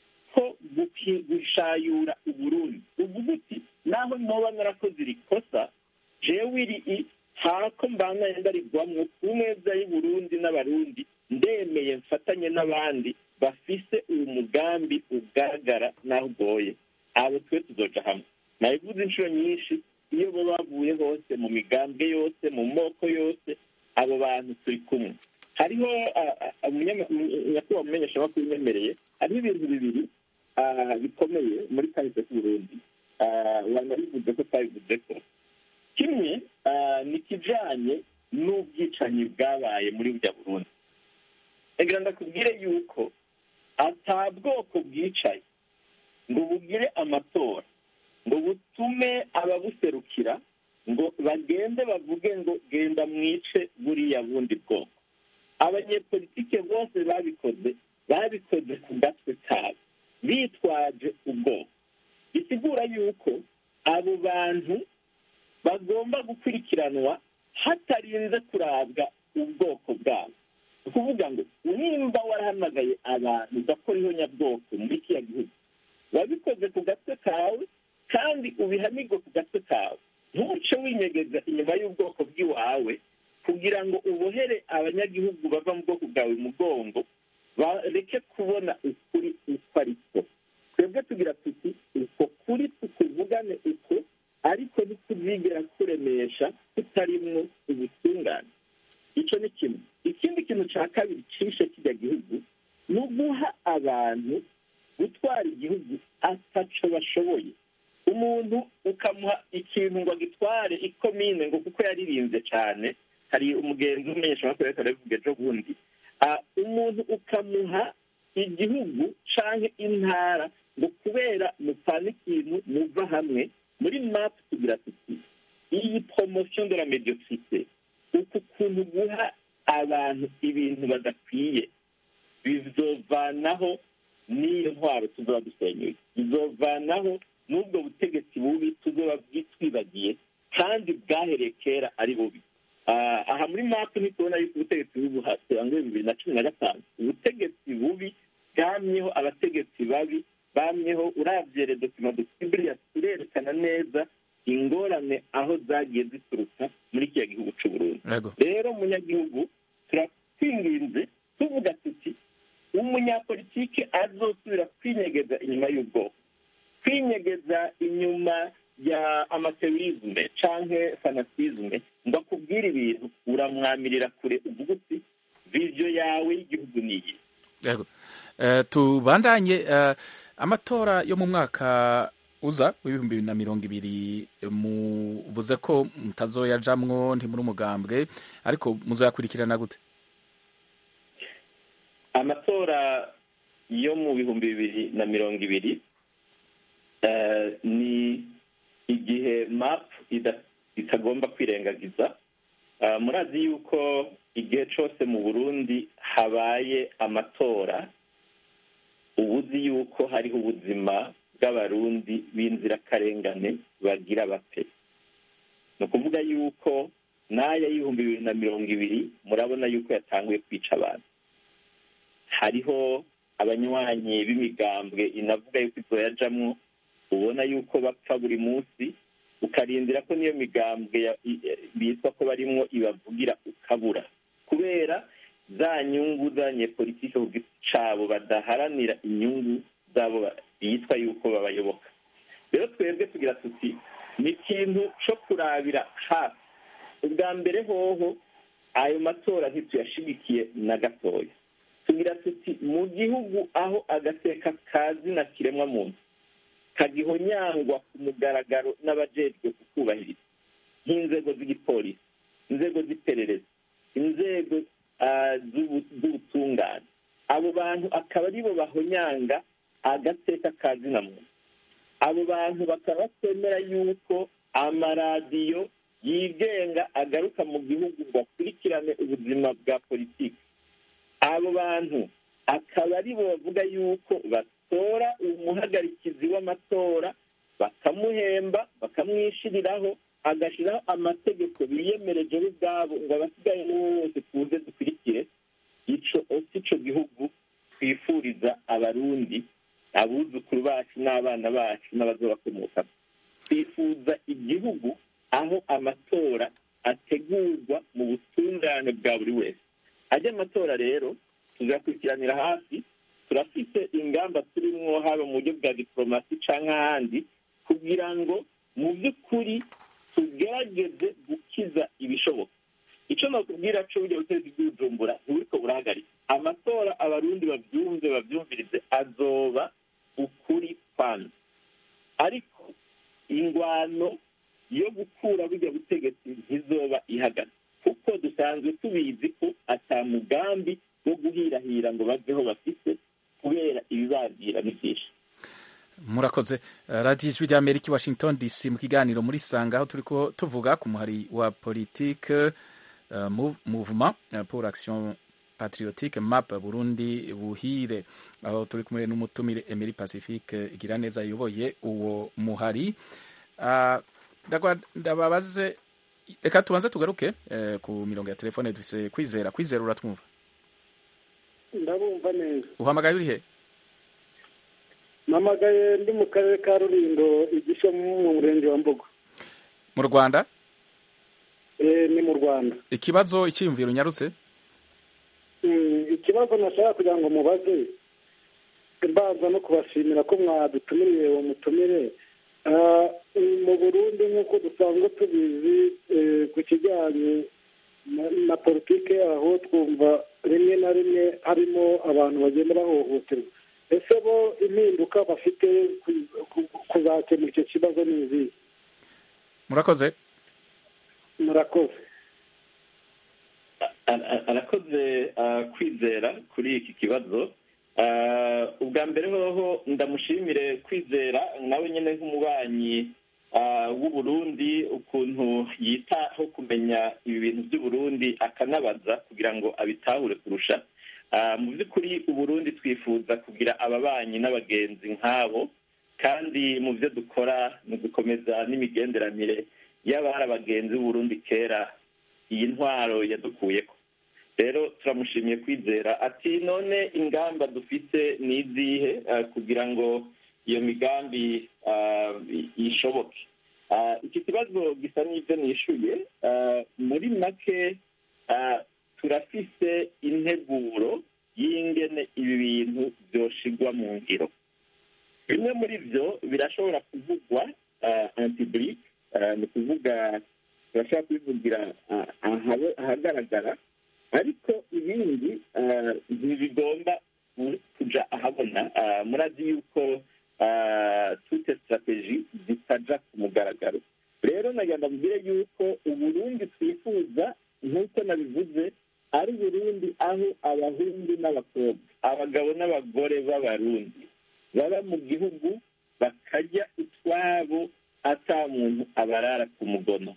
ko guki- gushayura uburundi uvuga uti naho noba narakoze iri kosa jewe iri i hako mbana yenda rigwamwo ku meza y'uburundi n'abarundi ndemeye mfatanye n'abandi bafise uwo mugambi ugaragara naho ugoye abo twe tuzoja hamwe nabivuze inshuro nyinshi iyo bo bavuye hose mu migambwe yose mu moko yose abo bantu turi kumwe hariho ah, ah, umunyama- umu- nyakubahwa umumenyeshamakuru unyemereye hariho ibintu bibiri ah, bikomeye muri kahise k'uburundi Ah, wanabivuze ko twabivuze ko kimwe ah, ni ikijanye n'ubwicanyi bwabaye muri burya burundi egira ndakubwire yuko ata bwoko bwicaye ngo bugire amatora ngo butume ababuserukira ngo bagende bavuge ngo genda mwice buriya bundi bwoko abanyepolitike bose babikoze babikoze ku gatwe kabo bitwaje ubwoko bisigura yuko abo bantu bagomba gukurikiranwa hatarinze kurabwa ubwoko bwabo ni ukuvuga ngo nimba warahamagaye abantu ugakora ihonyabwoko muri kiriya gihugu wabikoze ku gatwe kawe kandi ubihanirwe ku gatwe kawe ntuce winyegeza inyuma y'ubwoko bw'iwawe kugira ngo ubohere abanyagihugu bava mu bwoko bwawe umugongo bareke kubona ukuri uko ari ko twebwe tugira tuti uko kuri tukuvugane uko ariko ntituzigera kuremesha tutarimwo ubutungane icyo ni kimwe ikindi kintu cya kabiri cishe kijya gihugu ni uguha abantu gutwara igihugu ataco bashoboye umuntu ukamuha ikintu ngo agitware ikomine ngo kuko yaririnze cyane hari umugenzi w'umumenyeshamakuru ariko arabivuga ejo bundi Ah, umuntu ukamuha igihugu canke intara ngo kubera mupfana ikintu muva hamwe muri map tugira tuti iyi promotion de la mediocrité uku kuntu guha abantu ibintu badakwiye bizovanaho n'iyo ntwaro tuzoba dusenyuye bizovanaho n'ubwo butegetsi bubi tuzoba twibagiye kandi bwahereye kera ari bubi Ah, aha muri mapu ntitubona yuko ubutegetsi bubi buhasanzwe bibiri na cumi na gatanu ubutegetsi bubi bwamyeho abategetsi babi bamyeho uravye redokima dukibiriya turerekana neza ingorane aho zagiye zituruka muri kiriya gihugu c'u Burundi Yego. rero munyagihugu turakwinginze tuvuga tuti umunyapolitike azosubira kwinyegeza inyuma y'ubwoko kwinyegeza inyuma ya amaterorisme canke fanatisme ngo akubwire ibintu uramwamirira kure uvuga uti viziyo yawe y'igihugu ni iyi Yego. Eh, tubandanye eh, amatora yo mu mwaka uza w'ibihumbi bibiri na mirongo ibiri muvuze ko mutazoyajamwo ntimuri umugambwe ariko muzoyakurikirana gute amatora yo mu bihumbi bibiri na mirongo ibiri eh, ni igihe map ida- itagomba kwirengagiza Ah, murazi yuko igihe cyose mu burundi habaye amatora ubuzi yuko hariho ubuzima bw'abarundi b'inzirakarengane bagira bapfe ni ukuvuga yuko n'aya y'ibihumbi bibiri na mirongo ibiri murabona yuko yatanguye kwica abantu hariho abanywanyi b'imigambwe inavuga yuko izoyajamwo ubona yuko bapfa buri munsi ukarindira ko niyo migambwe ya- i- e- bitwa ko barimwo ibavugira ukabura kubera za nyungu z'abanyepolitike ku giti cabo badaharanira inyungu zabo ba- bitwa yuko babayoboka rero twebwe tugira tuti ni ikintu co kurabira hafi ubwa mbere hoho ayo matora ntituyashigikiye na gatoya tugira tuti mu gihugu aho agateka kazi na kiremwa muntu kagihonyangwa ku mugaragaro n'abajejwe kukubahiriza nk'inzego z'igipolisi inzego z'iperereza inzego ah, z'ubu- z'ubutungane abo bantu akaba aribo bahonyanga agateka kazi na muntu abo bantu bakaba batemera yuko amaradiyo yigenga agaruka mu gihugu ngo akurikirane ubuzima bwa politiki abo bantu akaba ari bo bavuga yuko batora umuhagarikizi w'amatora bakamuhemba bakamwishyiriraho agashyiraho amategeko biyemereje bo ubwabo ngo abasigaye n'uwo wose tuze dukurikire ico si ico gihugu twifuriza abarundi abuzukuru bacu n'abana bacu n'abazobakomokamo twifuza igihugu aho amatora ategurwa mu butungane bwa buri wese ajya amatora rero tuzakurikiranira hafi turafite ingamba turimwo haba mu buryo bwa diporomasi cyangwa ahandi kugira ngo mu by'ukuri tugerageze gukiza ibishoboka icyo nakubwira cyo burya butegetsi bw'ubujumbura ntiburiko burahagarika amatora abarundi babyumve babyumvirize azoba ukuri kwanza ariko ingwano yo gukura burya butegetsi ntizoba ihagaze kuko dusanzwe tubizi ko ata mugambi wo guhirahira ngo baveho bafise kubera ibibabwira ni byinshi murakoze radiyo ijwi rya amerika washington dc mu kiganiro muri sanga aho turi ko tuvuga ku muhari wa politike uh, mouvement pour action patriotique map burundi buhire aho turi kumwe n'umutumire emery pacifique igira neza ayoboye uwo muhari uh, ndababaze reka tubanze tugaruke eh, ku mirongo ya telefone dufise kwizera kwizera uratwumva ndabumva neza uhamagaye uri he namagaye ndi mu karere ka rurindo igisho mu murenge wa mbogo mu rwanda eh ni mu rwanda ikibazo icyiyumviro unyarutse ikibazo nashaka kugira ngo mubaze mbanza no kubashimira ko mwadutumiriye uwo mutumire mu burundi nk'uko dusanzwe tubizi ku kijyanye na politiki yaho twumva rimwe na rimwe harimo abantu bagenda bahohoterwa ese bo impinduka bafite kuzakemura icyo kibazo ni izihe murakoze murakoze arakoze kwizera kuri iki kibazo ubwa mbere hoho ndamushimire kwizera nawe nyine nk'umubanyi w'uburundi ukuntu yitaho kumenya ibi bintu by'uburundi akanabaza kugira ngo abitahure kurusha mu by'ukuri uburundi twifuza kugira ababanyi n'abagenzi nk'abo kandi mu byo dukora ni ugukomeza n'imigenderanire y'abari abagenzi b'uburundi kera iyi ntwaro yadukuyeho rero turamushimiye kwizera ati none ingamba dufite ni izihe kugira ngo iyo migambi ishoboke iki kibazo gisa n'ibyo nishyuye muri make turafise integuro y'ingene ibi bintu byoshigwa mu ngiro bimwe muri byo birashobora kuvugwa antiburike ni ukuvuga turashobora kubivugira ahagaragara ariko ibindi ntibigomba kujya ahabona murazi yuko tute sitarateji zitaja ku mugaragaro rero nagenda mbwire yuko uburundi twifuza nk'uko nabivuze ari burundi aho abahungu n'abakobwa abagabo n'abagore b'abarundi baba mu gihugu bakajya utwabo ata muntu abarara ku mugono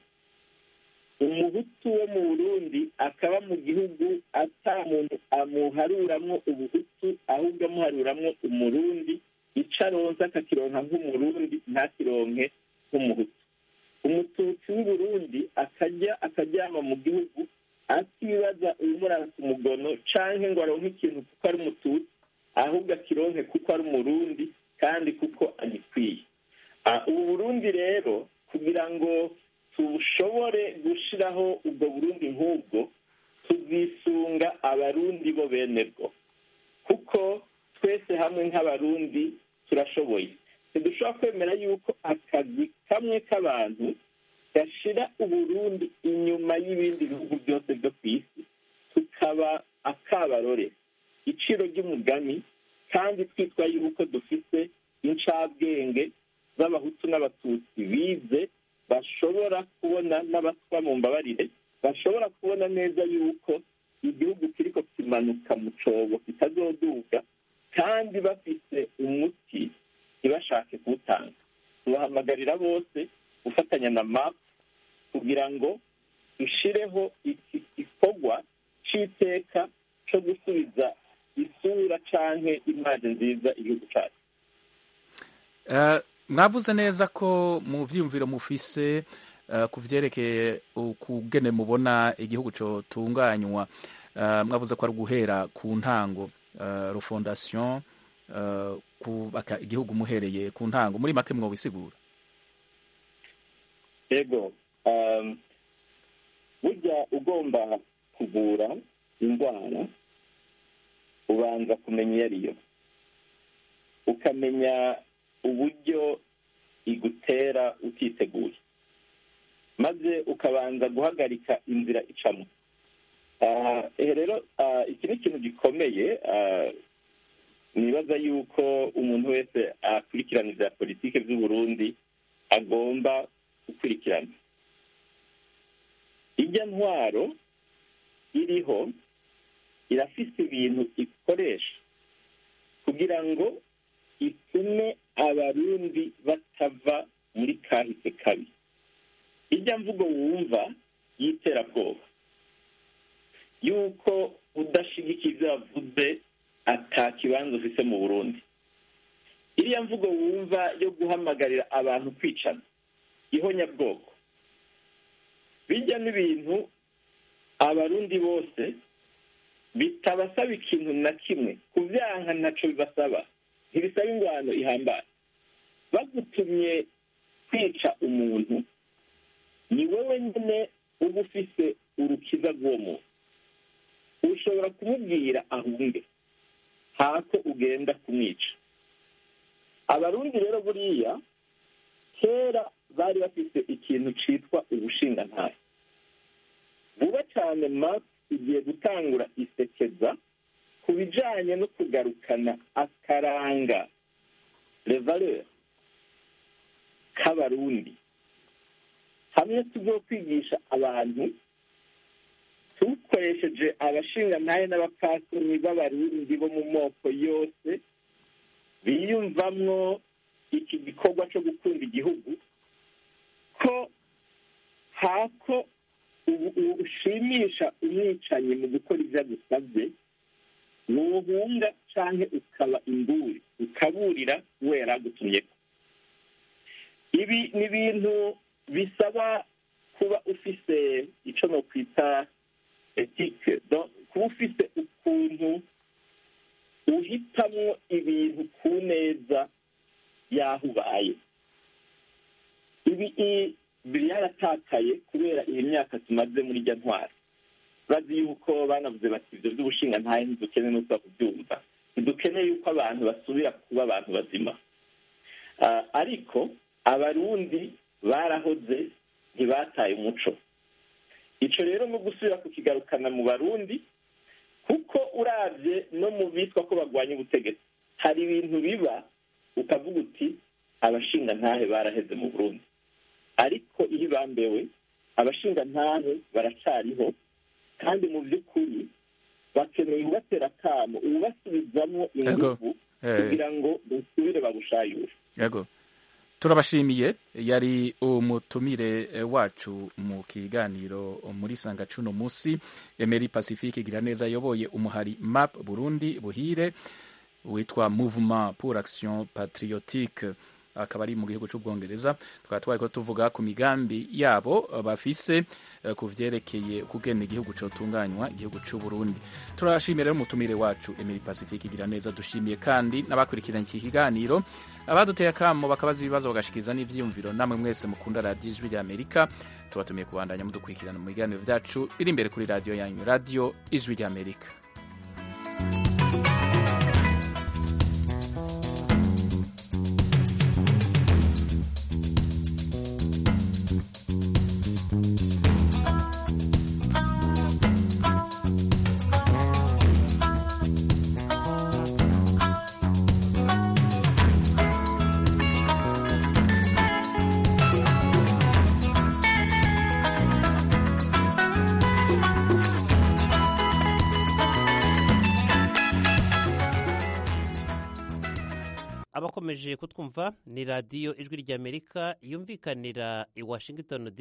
umuhutu wo mu burundi akaba mu gihugu ata muntu amuharuramwo ubuhutu ahubwo amuharuramwo umurundi ico aronse akakironka nk'umurundi ntakironke nk'umuhutu umututsi w'uburundi akajya akaryama mu gihugu atibaza umurara ku mugono canke ngo aronke ikintu kuko ari umututsi ahubwo akironke kuko ari umurundi kandi kuko agikwiye ubu burundi rero kugira ngo tushobore gushiraho ubwo burundi nk'ubwo tuzisunga abarundi bo bene bwo kuko twese hamwe nk'abarundi turashoboye ntidushobora kwemera yuko akazi kamwe k'abantu gashira uburundi inyuma y'ibindi bihugu byose byo ku isi tukaba akabarore iciro ry'umugani kandi twitwa yuko dufite incabwenge z'abahutu n'abatutsi bize bashobora kubona n'abatwa mu mbabarire bashobora kubona neza yuko igihugu kiriko kimanuka mu cobo kitazoduga kandi bafite umuti ntibashake kuwutanga tubahamagarira bose gufatanya na map kugira ngo dushireho iki gikorwa c'iteka co gusubiza isura canke imaje nziza igihugu cacu Eh, mwavuze neza ko mu vyiyumviro mufise eh, ku vyerekeye ukugene mubona igihugu cotunganywa Eh, mwavuze ko ari guhera ku ntango eh, refondation eh, kubaka igihugu muhereye ku ntango muri make mwobisigura ego um, burya ugomba kuvura indwara ubanza kumenya iyo ariyo ukamenya uburyo igutera utiteguye maze ukabanza guhagarika inzira icamo Ah, eh, rero ah, iki ni ikintu gikomeye ah, nibaza yuko umuntu wese akurikirana ivya politike vy'uburundi agomba gukurikirana ijya ntwaro iriho irafise ibintu ikoresha kugira ngo itume abarundi batava muri kahise kabi ijya mvugo wumva y'iterabwoba yuko udashigikiye ibyo yavuze ata kibanza ufise mu burundi iriya mvugo wumva yo guhamagarira abantu kwicana ihonyabwoko bijya n'ibintu abarundi bose bitabasaba ikintu na kimwe kubyanka ntaco bibasaba ntibisaba ingwano ihambaye bagutumye kwica umuntu ni wowe nyine uba ufise urukiza rw'uwo muntu ushobora kumubwira ahunge hako ugenda kumwica abarundi rero buriya kera bari bafise ikintu citwa ubushingantahe vuba cyane map igiye gutangura isekeza ku bijanye no kugarukana akaranga revaleur k'abarundi hamwe tuzokwigisha abantu dukoresheje abashingantahe n'abapasoni b'abarundi bo mu moko yose biyumvamwo iki gikorwa cyo gukunda igihugu ko hako ushimisha umwicanyi mu gukora ibyo agusabye wohunga canke ukaba imburi ukaburira we yari agutumyeko ibi ni ibintu bisaba kuba ufise ico nokwita etike kuba ufise ukuntu uhitamwo ibintu ku neza y'aho ubaye ibi byaratakaye kubera iyi myaka tumaze muri irya ntwara bazi yuko banavuze bati ibyo by'ubushingantahe ntidukeneye n'uko kubyumva ntidukeneye yuko abantu basubira kuba abantu bazima ariko abarundi barahoze ntibataye umuco icyo rero no gusubira kukigarukana mu barundi kuko urabye no mu bitwa ko barwanya ubutegetsi hari ibintu biba ukavuga uti abashingantahe baraheze mu burundi ariko iyo ibambewe abashingantahe baracariho kandi mu by'ukuri bakeneye ubatera akamo ubasubizamo ingufu kugira ngo basubire babushayure yego turabashimiye yari umutumire wacu mu kiganiro muri sanga cuno musi emeri pacifique igira neza ayoboye umuhari map burundi buhire witwa mouvement pour action patriotique akaba ari mu gihugu cy'ubwongereza tukaba twari ko tuvuga ku migambi yabo bafise ku vyerekeye kugena igihugu cotunganywa igihugu cy'u Burundi turashimira rero umutumire wacu Emily Pacifique igira neza dushimiye kandi n'abakurikiranye iki kiganiro abaduteye akamo bakabaza ibibazo bagashikiza n'ivyiyumviro namwe mwese mukunda radiyo ijwi rya Amerika tubatumiye kubandanya mudukurikirana mu biganiro vyacu biri imbere kuri radiyo yanyu radiyo ijwi rya Amerika abakomeje kutwumva ni radiyo ijwi ry'amerika yumvikanira i washington